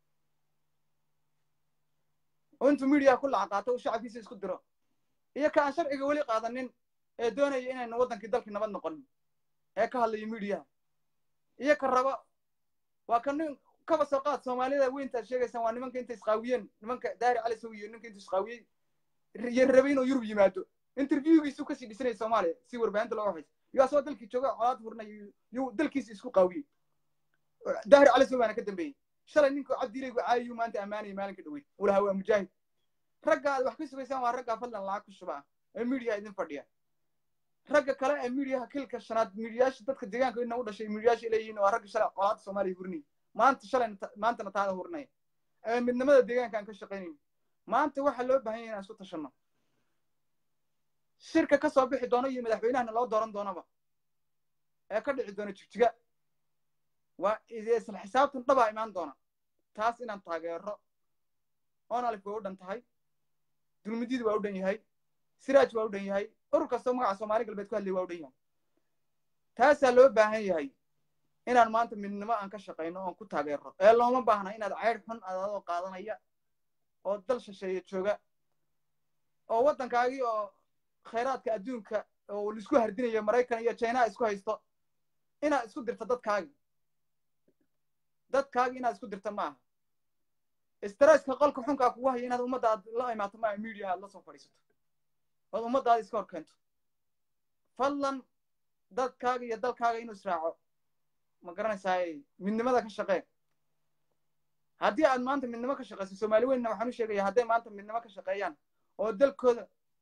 S2: oo intuu media ku laca qaato uu shacabkiisa isku diro iyo ka aan sharciga weli qaadanin ee doonaya inaynu waddankii dalkii nabad noqonin ee ka hadlayo mediaha iyo ka raba waa ka nin kaba soo qaad soomaalida weyntaad sheegaysaan waa nimanka inta isqaawiyeen nimanka daari cali sow iyo ninka intu isqaawiyey iyo rabay inuu yurub yimaado interviewgiisu kasii dhisanaya soomaaliya si warbaahinta looga hayso iyo asagoo dalkii jooga colaad furnay yuu dalkiisa isku qaawiyey daari cali sow baana ka dambeeyey shalay ninka cabdiilaygu caayiyuu maanta ammaanaya maalinka dhaweyd uu lahaa waa mujaahid ragga aad wax ka sugaysaan waa raggaa fadlan lacag ku shuba ah ee media idin fadhiya ragga kale ee mediaha kilka shanaad mediyaasha dadka deegaanka ina u dhashay mediyaasha leeyihiin waa ragga shalay colaadda soomaaliya hurinaya maanta shalay maantana taada hurinaya ee midnimada deegaanka aan ka shaqaynayn maanta waxaa loo baahan yahay inaan isku tashanno shirka ka soo bixi doono iyo madaxweynahana loo dooran doonaba ee ka dhici doona jigjiga waa isla xisaabtan dhabaa imaan doona taas inaan taageero oon alif waa u dhan tahay dulmidyadu waa u dhan yahay siraaj waa u dhan yahay urur kastoo magaca soomaali galbeed ku hadlay waa u dhan yahay taasaa loo baahan yahay inaan maanta midnimo aan ka shaqayno oon ku taageero ee looma baahna inaad ceydh xun adadoo qaadanaya oo dal shisheeye jooga oo waddankaagii oo khayraadka adduunka oo laisku hardinayo maraykan iyo china isku haysto inaad isku dirto dadkaagi dadkaagi inaad isku dirto ma aha stresska qolka xunkaa kugu haya inaad ummadda aad la imaato maaha media aad la soo fadhiisato ood ummaddaada iska hor keento fadlan dadkaaga iyo dalkaaga inuu israaco ma garanaysaay midnimada ka shaqee haddii aad maanta midnimo ka shaqayso soomaali weynna waxaan u sheegaya hadday maanta midnimo ka shaqeeyaan oo dalkooda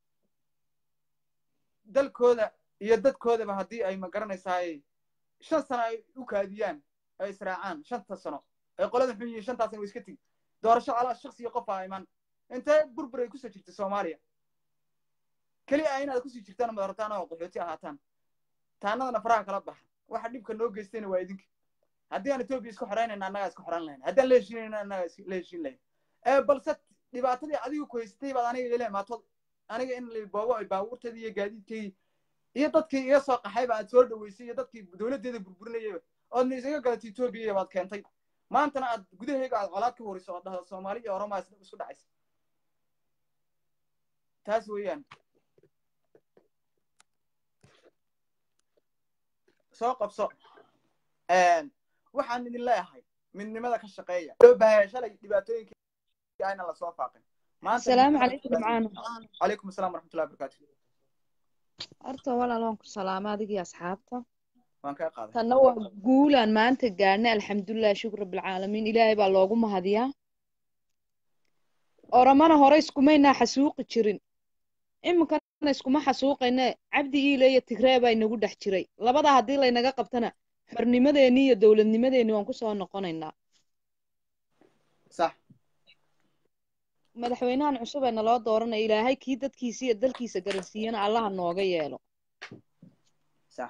S2: dalkooda iyo dadkoodaba haddii ay ma garanaysaay shan sano ay u kaadiyaan ay israacaan shanta sano ay qolada xun yihiin shantaas sano way iska tigi doorasho calaa shaksiyo qof aa iman intee burbur ay kusoo jirta soomaaliya keli a inaad kusii jirtaan madarataan oo qaxooti ahaataan taanadana faraha kala baxa waxa dhibka noo geystayna waa idinka haddii aan etoobiya isku xoraynayna annagaa isku xoran lahayn haddaan la heshiinayna annagaa la heshiin lahayn ee balse dhibaatadii adigu ku haysatay baad aniga ila imaatood aniga in boobo ay baabuurteedii iyo gaadiidkeydii iyo dadkii iga soo qaxayba aad soo dhaweysay iyo dadkii dowladdeeda burburinayayba oodna isaga galatay etoobiya baad keentay maantana aad gudahayga aad colaad ka horiso oo dhahdo soomaali iyo oromaa isku dhacaysa taas weeyaan soo qabso waxaan idin leeyahay midnimada ka shaqeeya loo baahaya shalay dhibaatooyinka ayna lasoo faaqin
S3: asalaamu calaykum nimcaano
S2: calaykum asalaam waraxmatullahi wabarakaatu
S3: horta walaal waan ku salaama adigii asxaabta
S2: waan kaa qaaday
S3: tanna waa guulaan maanta gaadhnay alxamdulilah shukr rabbilcaalamiin ilaahay baa loogu mahadiyaa oramana hore iskumaynaa xasuuqi jirin iminkana iskuma xasuuqayne cabdi iile iyo tigree baa inagu dhex jiray labada haddii laynaga qabtana xornimadeenni iyo dowladnimadeenni waan kusoo noqonaynaa
S2: sax
S3: madaxweynahan cusub ee naloo dooranaya ilaahay kii dadkiisa iyo dalkiisa garansiiyana allaha nooga yeelo
S2: sax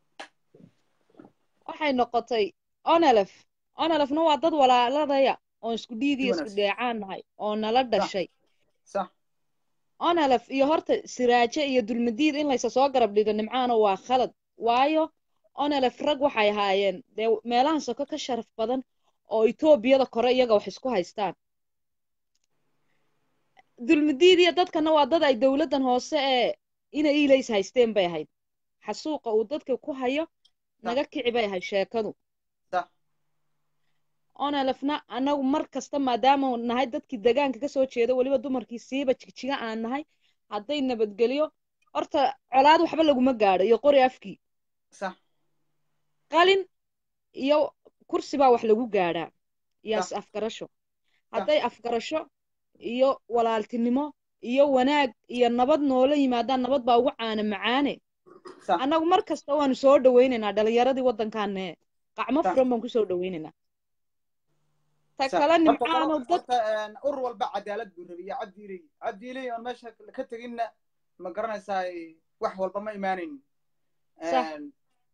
S3: waxay noqotay onelef onelefna waa dad walaaladaya oon isku dhiigiyo isku
S2: wanaagsan.
S3: dheecaan nahay oo nala dhashay
S2: sax
S3: onelef iyo horta siraaje iyo dulmadiid in laysa soo garab dhigo nimcaano waa khalad waayo onelef rag waxay ahaayeen dee meelahan soko ka sharaf badan oo etoobiyada kore iyaga wax isku haystaan dulmadiid iyo dadkana waa dad ay dowladdan hoose ee ina iilays haysteen bay ahayd xasuuqa uu dadka ku hayo naga kici bay ahayd sheekadu
S2: sax
S3: onelefna annagu mar kasta maadaama nahay dadkii degaanka ka soo jeeda weliba dumarkii siiba jigjiga aan nahay hadday nabadgelyo horta colaad waxba laguma gaadho iyo qori afkii
S2: sax
S3: qalin iyo kursi baa wax lagu gaadhaa iyo
S2: Sax.
S3: is afgarasho hadday afgarasho iyo walaaltinimo iyo wanaag iyo nabad noola yimaadaan nabad baa ugu caana macaane
S2: sax
S3: annagu mar kasta waanu soo dhawaynaynaa dhalinyaradii waddankaane qacmo
S2: Sax.
S3: furan baan kusoo dhawaynaynaa ta
S2: sax.
S3: kale
S2: Horta
S3: nimcaano
S2: qolo-
S3: dad
S2: horta, een, urur walba cadaalad buu rabay iyo cabdi iley cabdi iley oon meesha ka teginna ma garanaysaa wax walba ma imaanaynin
S3: Sax.
S2: Een,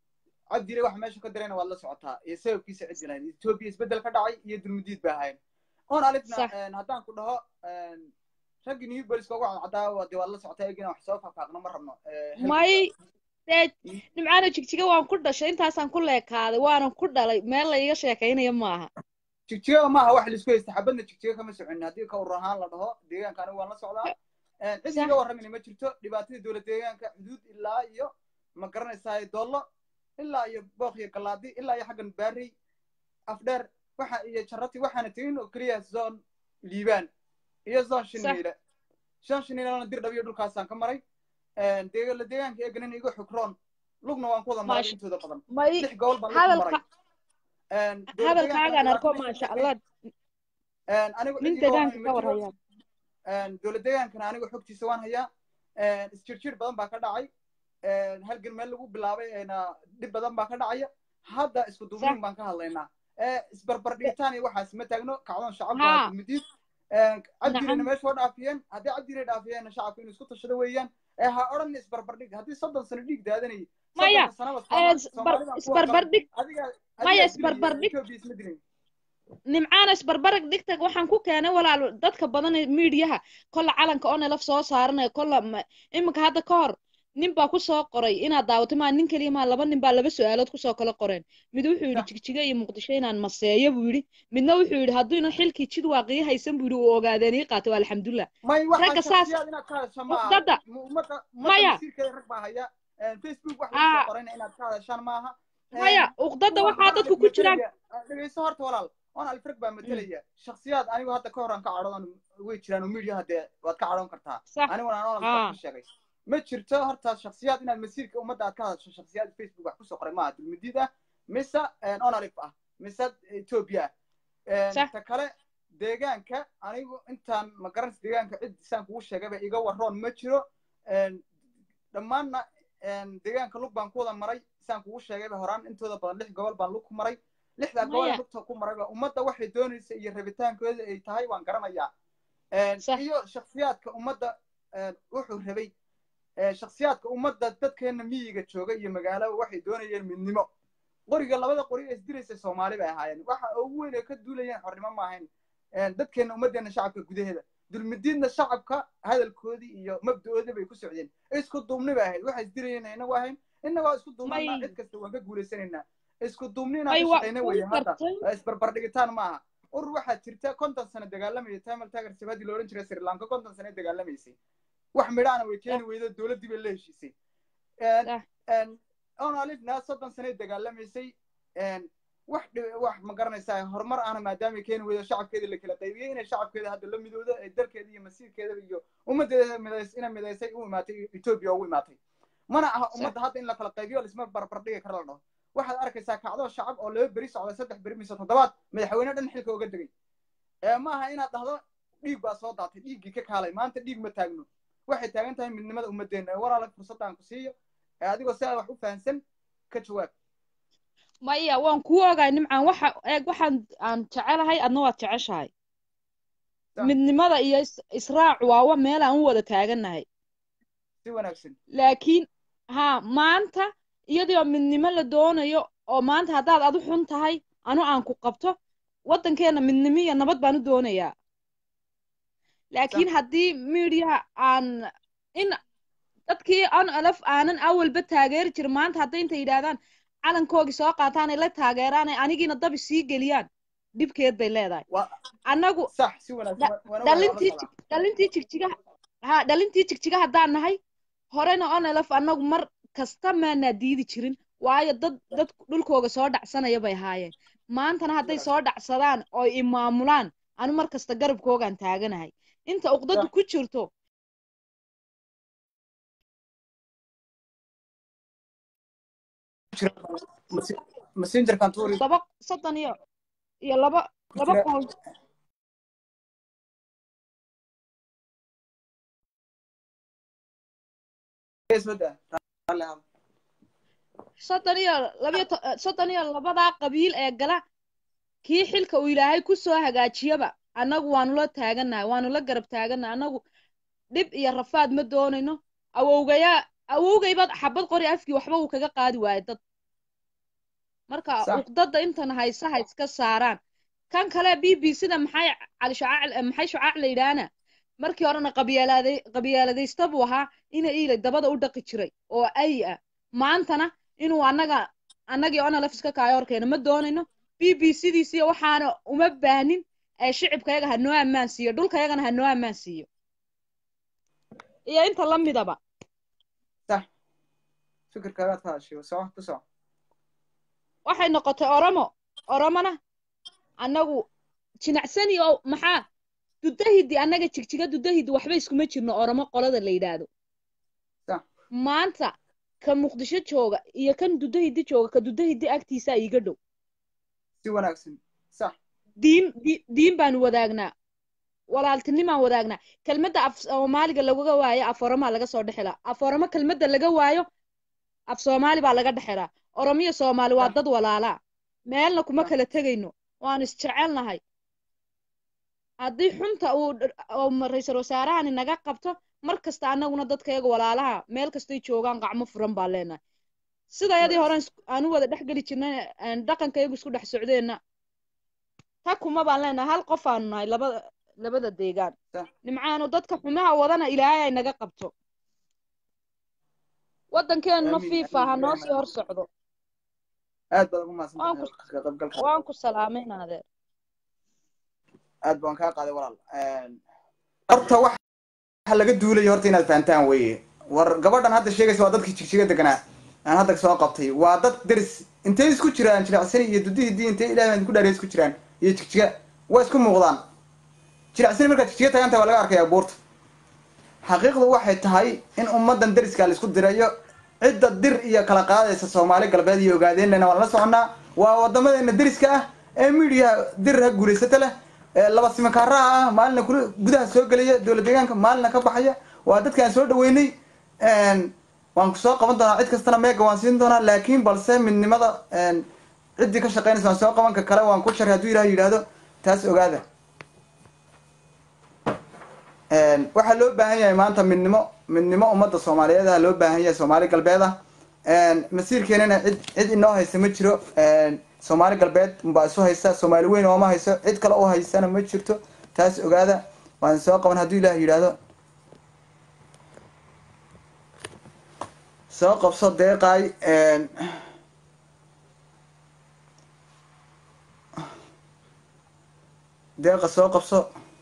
S2: cabdi iley waxa meesha ka dirayna waad la socotaa iyo sababkiisa cid lahayd etoobiya isbeddel ka dhacay iyo dulmudiid ba ahayn oon alifna
S3: Sax.
S2: een, haddaan ku dhaho een, raggii new boliska ugu cadcaddaa dee waad la socotaa egina wax soo faahfaaqno ma rabno Ee, help-
S3: may dee nimcaano jigjiga waan ku dhashay intaasaan ku leekaaday waanan ku dhalay meel la iiga sheekaynaya maaha
S2: jigjiga maaha wax laisku haysta xabadna jigjiga kama soconin haddii ka urur ahaan la dhaho deegaanka anigu waan la socdaa cid
S3: Sax.
S2: iga warramina ma jirto dhibaatadii dowlad deegaanka xuduud ilaa iyo ma garanaysaa doollo ilaa iyo booq iyo galaadi ilaa iyo xaggan baarey afdheer waxa iyo jarati waxaana tegin oo keliya zone liibaan iyo zone shiniile shan shiniilana dir dhabiyo dhulkaasaan ka maray deegala deegaanka eeganin iga xukroon lugna waan ku wada maray
S3: Maasha-
S2: intooda badan
S3: may
S2: lix gobol baan lug ku maray
S3: hadalka
S2: Een, dowlad
S3: hadalkaagaan
S2: deegaanka
S3: arko
S2: dhibaatooyin
S3: maasha
S2: ka
S3: allah
S2: Een, anigu
S3: nin
S2: cid iga
S3: deegaanka
S2: warramay
S3: ka
S2: ma jiro.
S3: warhaya
S2: Een, dowlad deegaankana anigu xogtiisa waan hayaa Een, isjirjir badan baa ka dhacay Een, halgan meel lagu bilaabay eena dhib badan baa ka dhacaya hadda isku duubnin
S3: Sax.
S2: baan ka hadlaynaa Ee, isbarbar dhigitaan iyo waxaas ma taagno kacdoon shacabku
S3: Haa.
S2: waa dulmidiid cabdirina
S3: Nacam.
S2: meesha oo dhaafiyeen haddii cabdina dhaafiyeenna shacabku inuu isku tashado weeyaan ee ha odhan isbarbar dhig haddii soddon sano dhiig daadanayay
S3: Maya,
S2: soddonka sanaba
S3: ee,
S2: Soomaali-
S3: isbar-
S2: Soomaalida kuwa
S3: isbarbar
S2: qaba.
S3: dhig
S2: adiga
S3: Maya,
S2: adiga
S3: isbarbar
S2: dilaya,
S3: dhig.
S2: Ethiopia isma dilin
S3: nimcaana isbarbarag dhigta waxaan ku keenay walaal dadka badan ee miidiyaha kolla calanka oo nalaf soo saaranaya kolla ma- iminka hadda ka hor nin baa kusoo qoray inaad daawato maa nin keliya maa laba nin baa laba su-aalood kusoo kala qoreen mid wuxuu yidhi
S2: Sax.
S3: jigjiga iyo muqdisho inaan maseeyo buu yidhi midna wuxuu yidhi hadduuna xilkii jid waaqiya haysan buu yidhi uu ogaadeen ii qaatay waa alxamdulilah
S2: may
S3: Ragga
S2: waxaa
S3: saas-
S2: shakhsiyaad inaad ka hadasha ma aha
S3: Uqdada.
S2: Mu- ummadda
S3: Maya.
S2: ummadda masiirkeeda rag baa haya Een, facebook wax
S3: Aa.
S2: lagu qorayna inaad ka hadashaan maaha Een,
S3: maya uqdada
S2: kuwa
S3: waxaa dadku ku
S2: matalaya-
S3: jiraan
S2: dhegeyso horta walaal on alfreg baa matalaya shakhsiyaad anigu hadda ka hor aan ka cadhoon way jiraan oo media hadee waad ka cadhoon kartaa
S3: sax
S2: aniguna aan on
S3: Aa.
S2: alfreg ka sheegay ma jirto horta shakhsiyaad inaad masiirka ummadda aad ka hadasho shakhsiyaad facebook wax kusoo qoray maaha dulmadiid ah mise on alif ah mise ethiopia ah
S3: Sax.
S2: ta kale deegaanka anigu intaan ma garanaysa deegaanka cid saan kugu sheegayba iga waroon ma jiro Een, dhammaanna een, deegaanka lug baan ku wada maray saan kugu sheegayba horaan intooda badan lix gobol baan lug ku maray lixdaa gobol
S3: Maya.
S2: ee lugta ku marayba ummadda waxay doonaysa iyo rabitaankooda ay tahay waan garanayaa Een,
S3: Sax.
S2: iyo shakhsiyaadka ummadda een, wuxuu rabay ee, shakhsiyaadka ummadda dadkeena miyiga jooga iyo magaalaba waxay doonayeen midnimo qoriga labada qori ee isdilaysa soomaali bay ahaayeen waxa ugu weyn ay ka duulayeen xornimo ma ahayn Een, dadkeena ummaddeena shacabka gudaheeda dulmidiidna shacabka hadalkoodii iyo mabda-oodii bay ku socdeen isku duubni bay ahayd waxay isdirayeen inagu ahayn innagoo isku duubnana
S3: May-
S2: cid kasta waan ka guulaysanaynaa isku duubni inaan
S3: may
S2: ka
S3: waa
S2: shaqayna
S3: kuu
S2: weeye hadda
S3: gartay
S2: isbarbardhigitaan ma aha urur waxaa jirta konton sano dagaalamaya tamal tagar sabadii la odhan jiray sri lanka konton sano dagaalamaysay wax midhaana way keeni weydo dowladdii bay la heshiisay
S3: Sax.
S2: onalifna soddon sano dagaalamaysay wax dhi- wax ma garanaysaa horumar ahna maadaama keeni weydo shacabkeeda la kala qaybiyey inay shacabkeeda hadda la midoodo ee dalkeeda iyo masiirkeeda iyo ummaddeeda midays ina midaysay u imaatay etoobiya ugu imaatay mana aha ummadda hadda in la kala qaybiyo lisma barbardhigi kara la dhaho waxaad arkaysaa kacdoo shacab oo laba beri socda saddex beri mise toddobaad madaxweyne dhan xilka uga degay ee ma aha inaad dhahdo dhiig baa soo daatay dhiiggii ka kaalay maanta dhiig ma taagno waxay taagan tahay midnimada ummaddeena walaala fursadaan ku siiyo ee adigoo si aad wax u fahansan ka jawaab
S3: maya waan kuu ogahay nimcaan waxa eeg waxaan aan jecelahay adna waad jeceshahay
S2: Sax.
S3: midnimada iyo is- israacu waa wa meel aan u wada taagannahay
S2: si wanaagsan
S3: laakiin haa maanta iyadoo midnimo la doonayo oo maanta haddaad adu xun tahay anu aan ku qabto waddankeena midnimo iyo nabad baan u doonayaa laakiin haddii miidiyaha aan in dadkii an alaf aanan awalba taageeri jirin maanta hadday intay yidhaahdaan calankoogii soo qaataan ay la taageeraan ay anigiina dabi sii geliyaan dhibkeed bay leedahay
S2: waa
S3: annagu
S2: sax si wanaagsan
S3: Da-
S2: waana
S3: dhalintii
S2: wanaagsan
S3: jig- dhalintii jigjigaha ha dhalintii jigjiga haddaan nahay horena onelaf annagu mar kasta maanaa diidi jirin waayo dad dad dhulkooga soo dhacsanaya bay ahaayeen maantana hadday soo dhacsadaan oo imaamulaan anu mar kasta garabkoogaan taaganahay inta uqdadu
S2: Sax.
S3: ku jirto
S2: messengerkan tuuri
S3: laba soddon iyo iyo laba laba
S2: jira-
S3: qool
S2: Facebook-da. Raalli ahaado.
S3: soddon iyo labayo to- eh, soddon iyo labadaa qabiil ee gala kii xilka uu ilaahay ku soo hagaajiyaba annagu waanu la taagannahay waanu la garab taagannahay annagu dhib iyo rafaad ma doonayno awowgayaa awowgayba xabad qori afkii waxba uu kaga qaadi waayo dad marka
S2: Sax.
S3: uqdada intan haysa ha iska saaraan kan kale b b sida maxay cali shacaac eh, maxay shacaac la yidhaahna markii horena qabyaalaaday qabyaaladaysta buu ahaa ina iilay dabada u dhaqi jiray oo ay ah maantana inuu annaga annagii onalaf iska kaayo horkeena ma doonayno b b sidiisiyo waxaana uma baahnin ee shicibkayaga ha noo ammaan siiyo dhulkayagana ha noo ammaan siiyo iyo inta la midaba
S2: Sax. Fikirkaagaad ka hadashay. Soco, ku soco.
S3: waxay noqotay oromo oromona annagu jinacsani oo maxaa dudahidi annaga jigjiga dudahidi waxba iskuma jirno oromo qolada la yidhaahdo
S2: Sax.
S3: maanta ka muqdisho jooga iyo kan dudahidi jooga ka dudahidi agtiisa iiga dhow
S2: Si wanaagsan. Sax.
S3: diin di- diin baanu wadaagnaa walaaltinimaan wadaagnaa kelmadda af soomaaliga lagaga waayo af oromaa laga soo dhexelaa af oromo kelmadda laga waayo af soomaali baa laga dhexelaa oromiyo soomaali waa
S2: Sax.
S3: dad walaalaa meelna kuma
S2: Sax.
S3: kala tegayno waan isjecelnahay haddii xunta uu dh- oo ma- ra-iisul wasaarahani naga qabto mar kasta annaguna dadkayaga walaalaha meel kastay joogaan gacmo furan baan leenahay sidayadii hore aan u wada dhex geli jirnay aan dhaqankayagu isku dhex socdeenna ta kuma baan leenahay hal qof aanu nahay labada labada deegaan
S2: Sax.
S3: nimcaanu dadka xumaha wadana ilaahay ay naga qabto waddankeenuna
S2: Amiin,
S3: fiifa ha
S2: amiin,
S3: noo
S2: Ibrahim,
S3: sii hor socdo
S2: Aad baad ugu mahadsan
S3: Waan
S2: tahay
S3: ku-
S2: ka qaybgalka.
S3: waan ku salaamayna adeer
S2: aad baan kaa qaaday walaal horta waxa laga duulayo horta inaad fahantaan weeye war gabadhan hadda sheegaysa waa dadkii jigjiga deganaa aan hadda soo qabtay waa dad deris intay isku jiraan jilicsani iyo dudihidii intay ilaahay baan ku dhaariya isku jiraan iyo jigjiga waa isku muuqdaan jilicsani markaad jigjiga tagan tahay waa laga arkayaa buurta xaqiiqdu waxay tahay in ummadan deriska la isku dirayo cidda dir iyo kala qaadaysa soomaali galbeed iyo ogaadeenana waan la soconnaa waa wadamadeena deriska ah ee miidiyaha dir ha guulaysata leh ee laba simankaaraha ah maalina kula gudaha soo gelaya dowlad deegaanka maalina ka baxaya waa dadka aan soo dhaweynay waan ku soo qaban doonaa cid kastana meega waan siin doonaa laakiin balse midnimada ciddii ka shaqeynaysa waan soo qaban ka kale waan ku sharay hadduu ilaah yidhaahdo taas ogaada waxaa loo baahan yahay maanta midnimo midnimo ummadda soomaaliyeed ah loo baahan yahay soomaali galbeed ah masiirkeenana cid cid inoo haysa ma jiro soomaali galbeed baa isu haysa soomaali weyn ooma hayso cid kale u haysana ma jirto taas ogaada waan soo qaban hadduu ilaah yidhaahdo soo qabso deeqaay deeqa soo qabso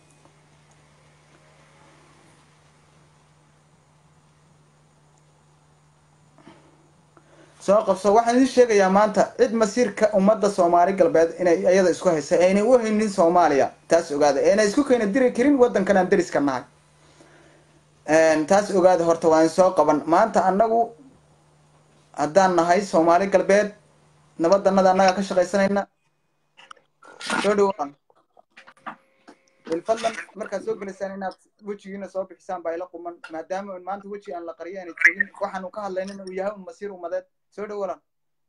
S2: soo qabso waxaan idin sheegayaa maanta cid masiirka ummadda soomaali galbeed inay iyada isku haysa aynay u haynin soomaaliya taas ogaada aynay isku keena diri karin waddankan aan deriska nahay taas ogaada horta waan soo qaban maanta annagu haddaan nahay soomaali galbeed nabadanada annagaa ka shaqaysanayna soo dhawaan bilfadlan markaad soo gelaysaan inaad wejigiina soo bixisaan baa ila quman maadaama maanta weji aan la qariyo aanay joogin waxaanu ka hadlaynin uu yahay un masiir umadeed soo dhawalan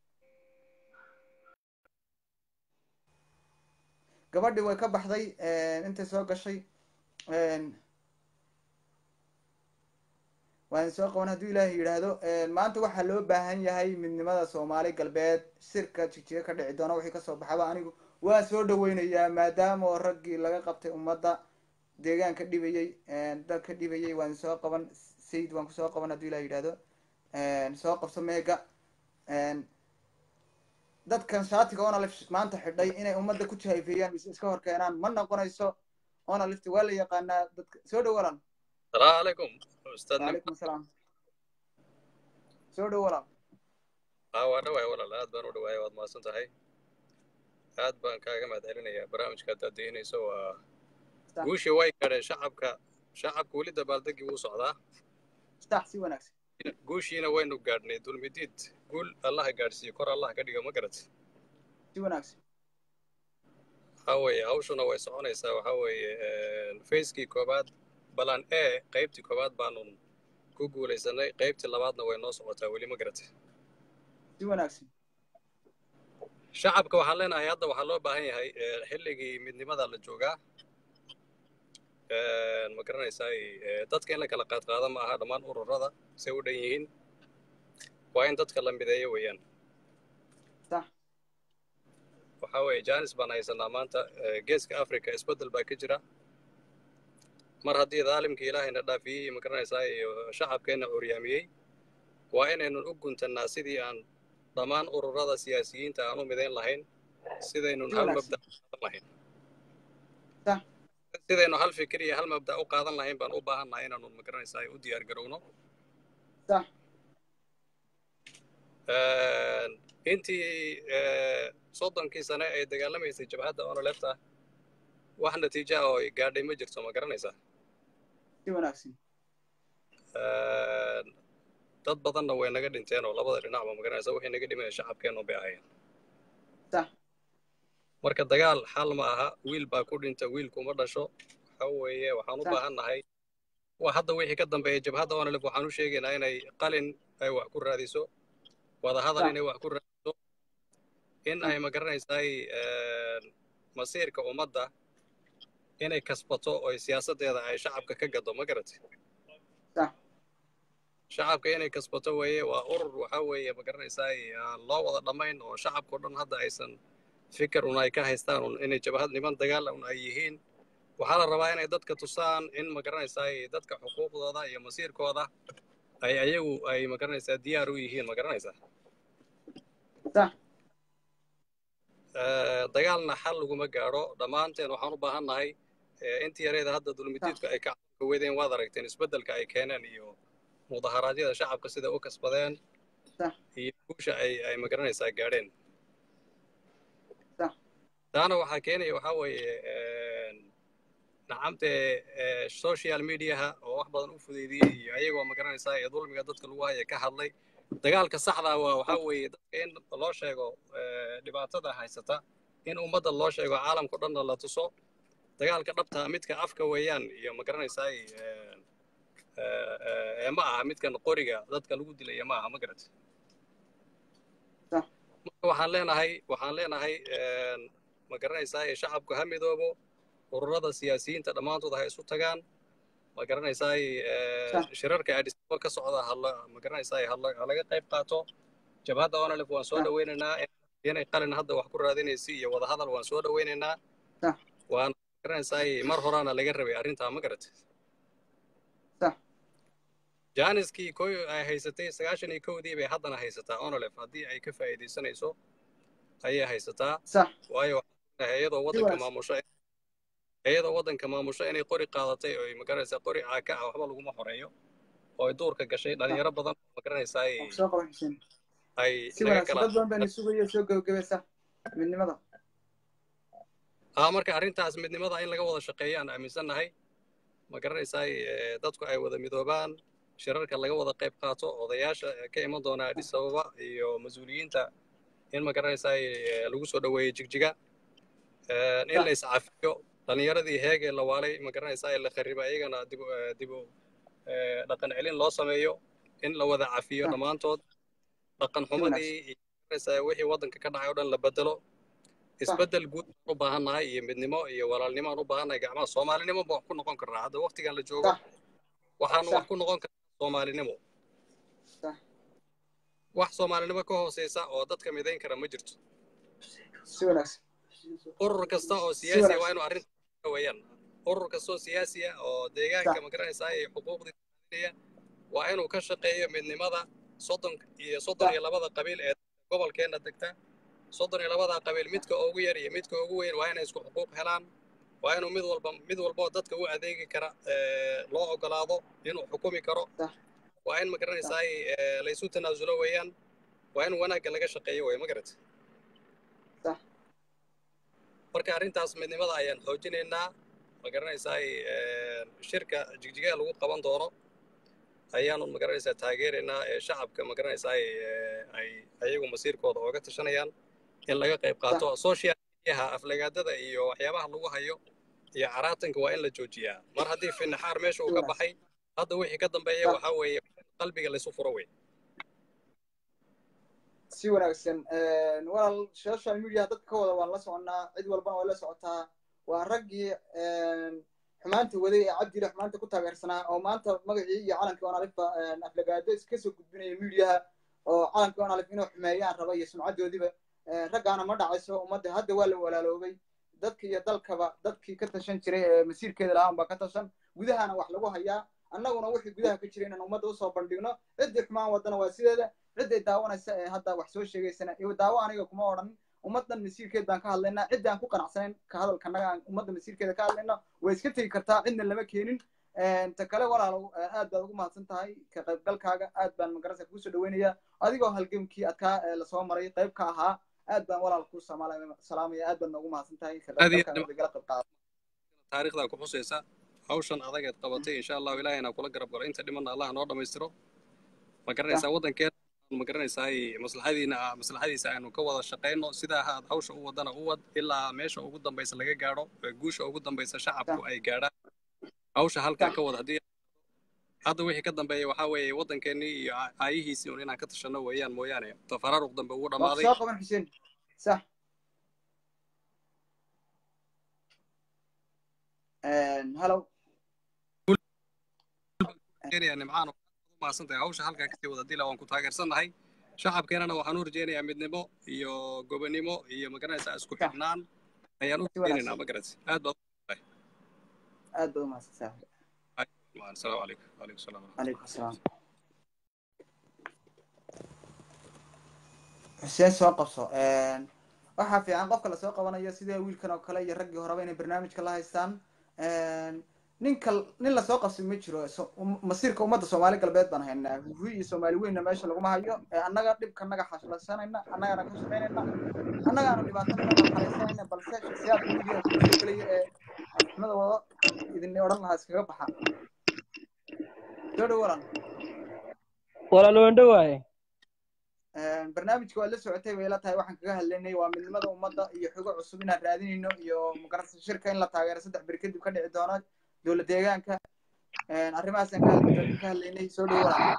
S2: gabadhii way ka baxday intay soo gashay waan soo qaban hadduu ilaahay yidhaahdo maanta waxaa loo baahan yahay midnimada soomaali galbeed sirka jigjiga ka dhici doona wixii kasoo baxaba anigu waa soo dhaweynayaa maadaama oo raggii laga qabtay ummadda deegaanka dhibayey dalka dhibayey waan soo qaban sayid waan kusoo qaban hadduu ilaah yidhaahdo soo qabso meega dadkan shaatiga onalift maanta xidhay inay ummadda ku jahayfeeyaan mise iska hor keenaan ma noqonayso onalift waa la yaqaanaa dadka soo dhawalan
S4: السلام عليكم استاذ
S2: وعليكم السلام soo dhawalan
S4: aa waa dhawaay walaal aad baan u dhawaay waad mahadsan tahay aad baan kaaga mahad celinayaa barnaamijka haddaad daynayso waa
S2: Sax.
S4: guushii way gadheen shacabka shacabka weli dabaaldegii wuu socdaa
S2: sax si wanaagsan
S4: guushiina waynu gaadhnay dulmidiid guul allaha gaadhsiiyo kor allah ka dhigo ma garat
S2: si wanaagsan
S4: waxaa weeye hawshuna way soconaysaa waxaa weeye facekii koobaad balan e qaybtii koobaad baanu ku guulaysanay qaybtii labaadna way noo socotaa weli ma garat
S2: si wanaagsan
S4: shacabka waxaan leenahay hadda waxaa loo baahan yahay eh, xilligii midnimada la joogaa Eh, ma garanaysaa eh, dadka in la kala qaadqaado ma aha dhammaan ururada say u dhan yihiin waa in dadka la mideeyo weeyaan
S2: sax
S4: waxaa weeye janis baan haysanaa maanta eh, geeska africa isbeddel baa ka jira mar haddii daalimkii ilaahayna dhaafiyey ma garanaysaa iyo shacabkeenna curyaamiyey waa inaynun u guntannaa sidii aan dhammaan ururada siyaasiyiinta aan u midayn lahayn sidaynun hal
S2: Wanaagsan.
S4: mabda qaadan lahayn
S2: Sax.
S4: sidaynu hal fikir iyo hal mabda u qaadan lahayn baan u baahannahay inaanu ma garanaysaa u diyaar garowno
S2: sax
S4: intii eh, soddonkii sane ay dagaalamaysay jabhadda onolefta wax natiija ah oo ay gaadhay ma jirto ma garanaysaa
S2: si wanaagsan
S4: dad badanna way naga dhinteen oo labada dhinacba ma garanaysaa wixii naga dhimeen shacabkeennu bay ahayn
S2: sax
S4: marka dagaal xal ma aha wiil baa ku dhinta wiilkuma dhasho waxa weeye waxaan u
S2: Sax.
S4: baahan nahay waa hadda wixii ka dambeeya jabhadda onolef waxaan u sheegaynaa inay qalin ay wax ku raadiso wadahadal
S2: Sax.
S4: inay wax ku raadiso in ay ma garanaysaay masiirka ummadda inay kasbato oo siyaasaddeeda ay shacabka ka gado ma garatay
S2: sax
S4: shacabka inay kasbato weeye waa urur waxa weeye ma garanaysaay aan loo wada dhammayn oo shacabkao dhan hadda aysan fikir un ay ka haystaan un inay jabhad niman dagaal un ay yihiin waxaa la rabaa inay dadka tusaan in ma garanaysaay dadka xuquuqdooda iyo masiirkooda ay ayagu ay ma garanaysaa diyaar u yihiin ma garanaysaa
S2: sax
S4: Eh, dagaalna xal laguma gaadho dhammaanteen waxaan u baahan nahay eh, intii yareeda hadda dulmidiidku ay ka ka wedeen waad aragteen isbeddelka ay keeneen iyo mudaharaadyada shacabka sida u kasbadeen
S2: Sax.
S4: iyo guusha ay ay ma garanaysaa gaadheen
S2: Sax.
S4: taana waxaa keenaya waxaa weeye nacamte eh, social mediaha oo wax badan u fudeydiyey iyo ayagoo ma garanaysaa ee dulmiga dadka lagu haya ka hadlay dagaalka saxda waa waxaa weeye dadka in loo sheego eh, dhibaatada haysata in ummadda loo sheego caalamka o dhanna la tuso dagaalka dhabta midka afka weeyaan iyo ma garanaysaa ee ma aha midkan qoriga dadka lagu dilaya ma aha ma garat
S2: Sax.
S4: marka waxaan leenahay waxaan leenahay ma garanaysaa shacabku ha midoobo ururada siyaasiyiinta dhammaantood ha isu tagaan ma garanaysaa
S2: Sax.
S4: shirarka adisaba ka socda hala ma garanaysaa hala- ha laga qayb qaato jabhadda onalef waan soo
S2: Sax.
S4: dhaweynaynaa inay qalin hadda wax ku raadinaysa iyo wadahadal waan soo dhaweynaynaa
S2: Sax.
S4: waan garanaysaa mar horaana laga rabay arrintaa ma garatay
S2: sax
S4: jaaniskii koy ay haysatay sagaashan iyo kowdii bay haddana haysataa onolef haddii ay ka faa'iidaysanayso ayay haysataa
S2: sax
S4: waayo iyadoo waddanka
S2: wanaagsan.
S4: maamusho iyadoo waddanka maamusho inay qori qaadatay oo magaranaysaa qori caaka ah waxba laguma xoreeyo oo ay duurka gashay dhalinyaro badan oo magaranaysaa ay
S2: soo qaban xuseen
S4: ay
S2: si
S4: naga
S2: wanaagsan
S4: kala
S2: dad badan bayna sugayo soo gebagabaysa midnimada
S4: aa marka arrintaas midnimada in laga wada shaqeeyo aan aaminsannahay ma garanaysaa eh, dadku ay wada midoobaan shirarka laga wada qayb qaato odayaasha ka iman doona addis ababa iyo mas-uuliyiinta in ma garanaysaa eh, lagu soo dhoweeyo jigjiga Eh, in la iscafiyo dhalinyaradii heegee la waalay ma garanaysaa la khariba iyagana dib u- eh, dib u eh, dhaqan celin loo sameeyo in la wada cafiyo
S2: Ah.
S4: dhammaantood dhaqan xumadii iyo ma garanaysaa wixii waddanka ka dhacay oo dhan la bedelo isbeddel guud baan u baahannahay iyo midnimo iyo walaalnimo aan u baahannahay gacmaha soomaalinimo baan wax ku noqon karnaa hadda waqtigan la joogo
S2: Sax.
S4: waxaanu
S2: Sax.
S4: wax ku noqon karnaa soomaalinimo
S2: Sax.
S4: wax soomaalinimo ka hooseysa oo dadka midayn kara ma jirto
S2: si wanaagsan
S4: urur kasta oo siyaasi ah
S2: wanaagsan.
S4: waa inuu arrinta weeyaan urur kasta oo siyaasi ah oo deegaanka
S2: Sax.
S4: ma garanaysaa iyo xuquuqdii raadinaya waa inuu ka shaqeeyo midnimada soddon iyo soddon
S2: Sax.
S4: iyo labada qabiil ee gobolkeenna degta soddon iyo labada qabiil midka ugu yar iyo midka ugu weyn waa inay isku xuquuq helaan waa inuu mid walba mid walba oo dadka u adeegi kara eh, loo ogolaado inuu xukumi karo
S2: Sax.
S4: waa in ma garanaysaa eh, laysu tanaasulo weeyaan waa in wanaagga laga shaqeeyo wey ma garata
S2: Sax.
S4: marka arrintaas midnimada ayaan xoojinaynaa ma garanaysaa eh, shirka jigjigaa lagu qaban doono ayaanu ma garanaysaa taageeraynaa ee shacabka ma garanaysaa eh, ay ayagu masiirkooda ooga tashanayaan in laga qayb qaato social mediaha aflagaadada iyo waxyaabaha lagu hayo iyo caraatanka waa in la joojiyaa mar haddii finaxaar meesha uu ka baxay hadda wixii ka dambeeya
S2: Sax.
S4: waxaa weeye qalbiga laysu furo wey
S2: si wanaagsan walaal social media dadka ka wada waan la soconnaa cid walbana way la socotaa waa raggii xumaanta waday ee cabdile xumaanta ku taageersanaa oo maanta magacii iyo calankii onalifba aflagaado iska soo gudbinaya mediaha oo calankii onalif inuu xumeeyaan raba iyo sumcadoodiba raggaana ma dhacayso ummadda hadda waa la walaaloobay dadka iyo dalkaba dadkii ka tashan jiray ee masiirkeeda lahaan baa ka tashan gudahana wax lagu hayaa annaguna wixii gudaha ka jira inaan ummadda usoo bandhigno ciddii xumaan wadana waa sideeda cidday daawanaysa ee hadda wax soo sheegaysana iyo daawo aniga kuma odhan ummaddan masiirkeed baan ka hadlaynaa ciddi aan ku qanacsanayn ka hadalkanaga aan ummadda masiirkeeda ka hadlayno way iska tegi kartaa cidna lama keenin ta kale walaalow aad baad ugu mahadsan tahay ka qaybgalkaaga aad baan magarasa kugu soo dhaweynayaa adigoo halgamkii adkaa lasoo maray qayb ka ahaa aad baan walaal kuu salaamaya aad baad noogu mahadsan tahay ka qaybgalkaaga igala qayb qaada
S4: taariikhdaa ku xusaysa hawshan adageed qabatay insha allahu ilaahayna kula garab galo inta dhimanna allah noo dhammaystiro ma garanaysaa waddankeena ma garanaysaa maslaxadiina maslaxadiisa aynu ka wada shaqayno sidaa aad hawsha u wadana u wad ilaa meesha ugu dambaysa laga gaadho guusha ugu dambaysa shacabku ay gaadhaan hawsha halkaa ka wada haddii hadda wixii ka dambeeya waxaa weeye waddankeennii iyo aayihiisii un inaan ka tashanno weeyaan mooyaane tafaraaruq dambe ugu dhammaaday
S2: soo qaban xuseen sax hello
S4: nimcaan umahadsantahay hawsha halkaa kasii wada dila waan ku taageersannahay shacabkeenana waxaan u rajaynayaa midnimo iyo gobonimo iyo magaranaysaa isku xidhnaan ayaan u rajaynaynaa magaranaysa aad baad
S2: aad baad umahadsan saaxib
S4: asalaamu calaykum wacalaykum salaam
S2: calaykum asalaam xuseen soo qabso waxaa fiican qofka lasoo qabanayo sida wiilkan oo kale iyo raggii horeba inay barnaamijka la haystaan ninka nin lasoo qabsi ma jiro masiirka ummadda soomaali galbeed baan haynaa huhi iyo soomaali weynna meesha laguma hayo annaga dhibka naga xashlaysanayna annagaana ka shaqaynayna annagaana dhibaatanana xalaysanayna balse shaksiyaadka midiyaha kugu soo gelaya ee xumada wado idin odhan lahaa iskaga baxa soo dhow walan
S5: walaal wendho waaye
S2: barnaamijka waad la socotay bay la tahay waxaan kaga hadlaynay waa midnimada ummadda iyo xogo cusub inaan raadinayno iyo magarasa shirka in la taageero saddex beri kadib ka dhici doono dowlad deegaanka arrimahaasaan ka hadlaynay soo dhow walan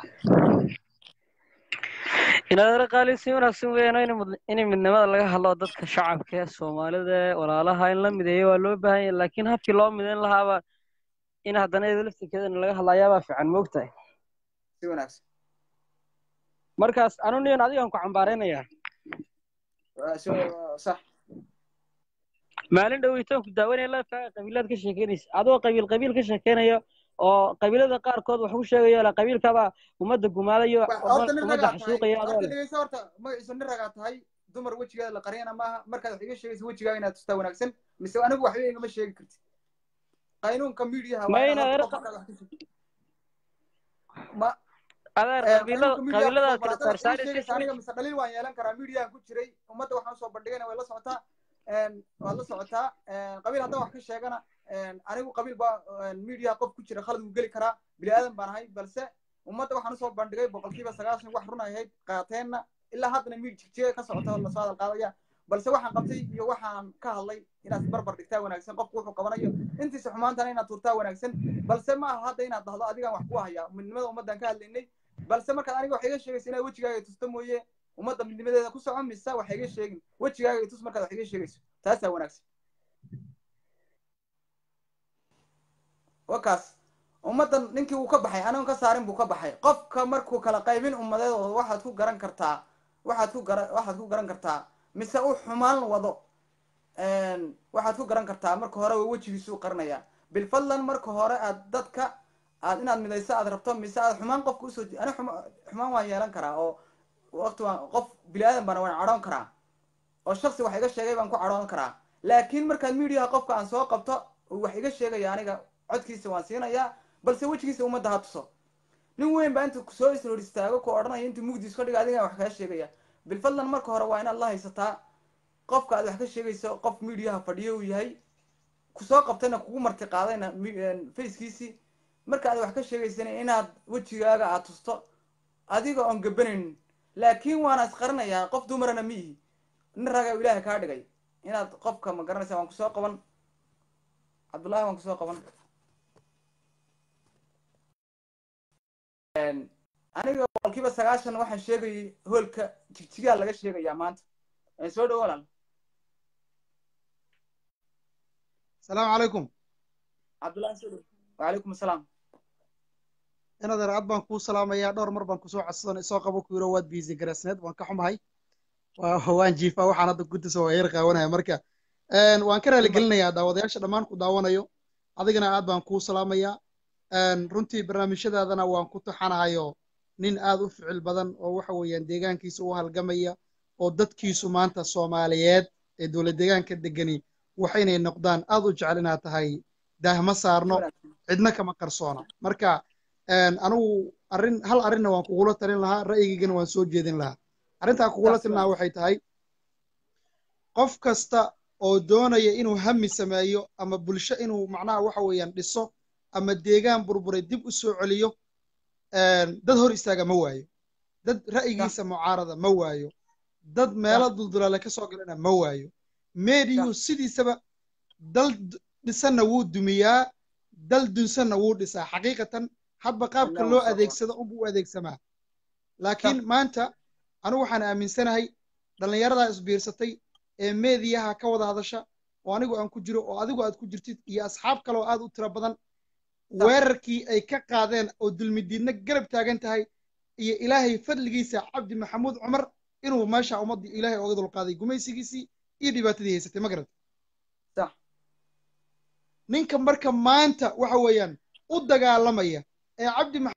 S5: inaadara qaali si wanaagsan weeyaan in midnimada laga hadlo dadka shacabka ee soomaalida walaalaha in la mideeyo waa loo baahan yahay laakiin habkii loo midayn lahaaba in haddana iyada laftirkeedana laga hadlayaabaa fiican moogtahay
S2: si wanaagsan
S5: markaas anu niyan adigaan ku cambaaraynayaa
S2: sax
S5: maalin dhoweytaan ku daawanaya lafkaaga qabiilaad ka sheekeynaysa adoo qabiil qabiil ka sheekeynayo oo qabiilada qaarkood wax ku sheegayo la qabiilkaba ummadda gumaadayo
S2: horta nin
S5: ummadda
S2: ragaa tahay
S5: xasuuqaya adoo
S2: horta
S5: leh
S2: dhegeyso horta magaciisa nin ragaa tahay dumar wejigeeda la qariyana maaha markaad wax iga sheegaysa wejigaaga inaad tustaa wanaagsan mise anigu waxba igama sheegi kartid qaynuunka miidiyaha
S5: Ma
S2: waa
S5: inaad
S2: inaad
S5: erqa-
S2: qof markaad wax ka sheegtid ma
S5: adeer
S2: Eh,
S5: qabiilada
S2: qaynuunka miidiyaha
S5: qabiilada
S2: kusoo
S5: kala
S2: qorata wax iga
S5: saarsaaraysa
S2: sheegaysa aniga mise dhaliil waan yeelan karaa miidiyahan ku jiray ummadda waxaan usoo bandhigayna way la socotaa een, waad la socotaa een, qabiil haddaan wax ka sheegana een, anigu qabiil baa miidiyaha qof ku jira khalad wuu geli karaa bini aadan baan ahay balse ummadda waxaan usoo bandhigay boqolkiiba sagaashan wax run ay ahayd qaateenna ilaa haddana miid jigjiga ka socota oo lasoo hadal qaadaya balse waxaan qabtay iyo waxaan ka hadlay inaad barbar dhigtaa wanaagsan qofku wuxuu qabanayo intiisa xumaantana inaad turtaa wanaagsan balse ma aha hadda inaad dhahdo adigaan wax ku hayaa midnimada ummaddan ka hadlaynay balse markaad aniga wax iga sheegaysa inaad wejigaaga tusto mooye ummadda midnimadeeda ku soco mise wax iga sheegin wejigaaga tus markaad wax iga sheegayso taasaa wanaagsan wakaas ummaddan ninkii uu ka baxay anigon ka saarin buu ka baxay qofka markuu kala qaybin ummadeedooda waxaad ku garan kartaa waxaad ku gara waxaad ku garan kartaa mise uu xumaan wado een, waxaad ku garan kartaa marka hore waa wejigiisuu qarinayaa bilfadlan marka hore aad dadka aad inaad midayso aad rabto mise aad xumaan qofka usoo ji- ani xuma- xumaan waan yeelan karaa oo waqti waan qof bini aadan baan waan cadhoon karaa oo shaksi wax iga sheegay baan ku cadhoon karaa laakiin markaad miidiyaha qofka aan soo qabto uu wax iga sheegaya aniga codkiisa waan siinayaa balse wejigiisa ummadda ha tuso nin weyn baa intuu soo isroor istaago ku odhanaya intuu mugdiis ka dhiga adiga wax kaa sheegaya bilfadlan marka hore waa inaad la haysataa qofka aad wax ka sheegayso qof miidiyaha fadhiyo uu yahay kusoo qabtayna kugu marti qaadayna mi- facekiisii marka aad wax ka sheegaysana inaad wejigaaga aad tusto adiga oon gabanaynin laakiin waana isqarinayaa qof dumarana ma ihi nin raga ilaahay kaa dhigay inaad qofka ma garanaysa waan kusoo qaban cabdullaahi waan kusoo qaban Een, aniga boqolkiiba sagaashan waxaan sheegayay hoolka jigjigaa laga sheegayaa maanta Een, soo dhawo walaal
S6: asalaamu calaykum
S2: cabdullaahi soo dhawo wacalaykum asalaam
S6: inaad ercad baan kuu salaamayaa dhowr mar baan kusoo codsadan isoo qabo ku yiro waad biisi garasneed waan ka xumahay waa- waan jiifaa waxaan hadda guddiisa waa yar qaawanaya marka een, waan ka raaligelinayaa daawadayaasha dhammaan ku daawanayo adigana aad baan kuu salaamayaa een, runtii barnaamijyadaadana waan ku taxanahayo nin aad u ficil badan oo waxa weeyaan deegaankiisa u halgamaya oo dadkiisu maanta soomaaliyeed ee dowlad deegaanka degani waxaynay noqdaan aad u jecel inaad tahay daahma saarno cidna kama qarsoona marka een, anigu arrin hal arrinna waan kugula talin lahaa ra'yigaygana waan soo jeedin lahaa arrintaa kugula talin lahaa waxay tahay qof kasta oo doonaya inuu hami sameeyo ama bulsho inuu macnaha waxa weeyaan dhiso ama deegaan burburay dib u soo celiyo een, dad hor istaaga ma waayo dad ra'yigiisa mucaarada ma waayo dad meelo duldulaale ka soo galana ma waayo meediyuhu sidiisaba dal d- dhisanna wuu dumiyaa dal dunsanna wuu dhisaa xaqiiqatan hadba qaabka
S2: Allah
S6: loo
S2: waa
S6: adeegsado unbuu u adeegsamaa laakiin maanta anigu waxaan aaminsanahay dhallinyaradaa isbiirsatay ee meediyaha ka wada hadasha oo anigu aan ku jiro oo adigu aad ku jirtid iyo asxaab kale oo aad u tiro badan weerarkii ay ka qaadeen oo dulmidiidna garab taagan tahay iyo ilaahay fadligiisa cabdi maxamuud cumar inuu meesha ummaddii ilaahay oga dulqaaday gumaysigiisii iyo dhibaatadii haysatay ma garata
S2: sax
S6: ninka marka maanta waxa weeyaan u dagaalamaya ee cabdi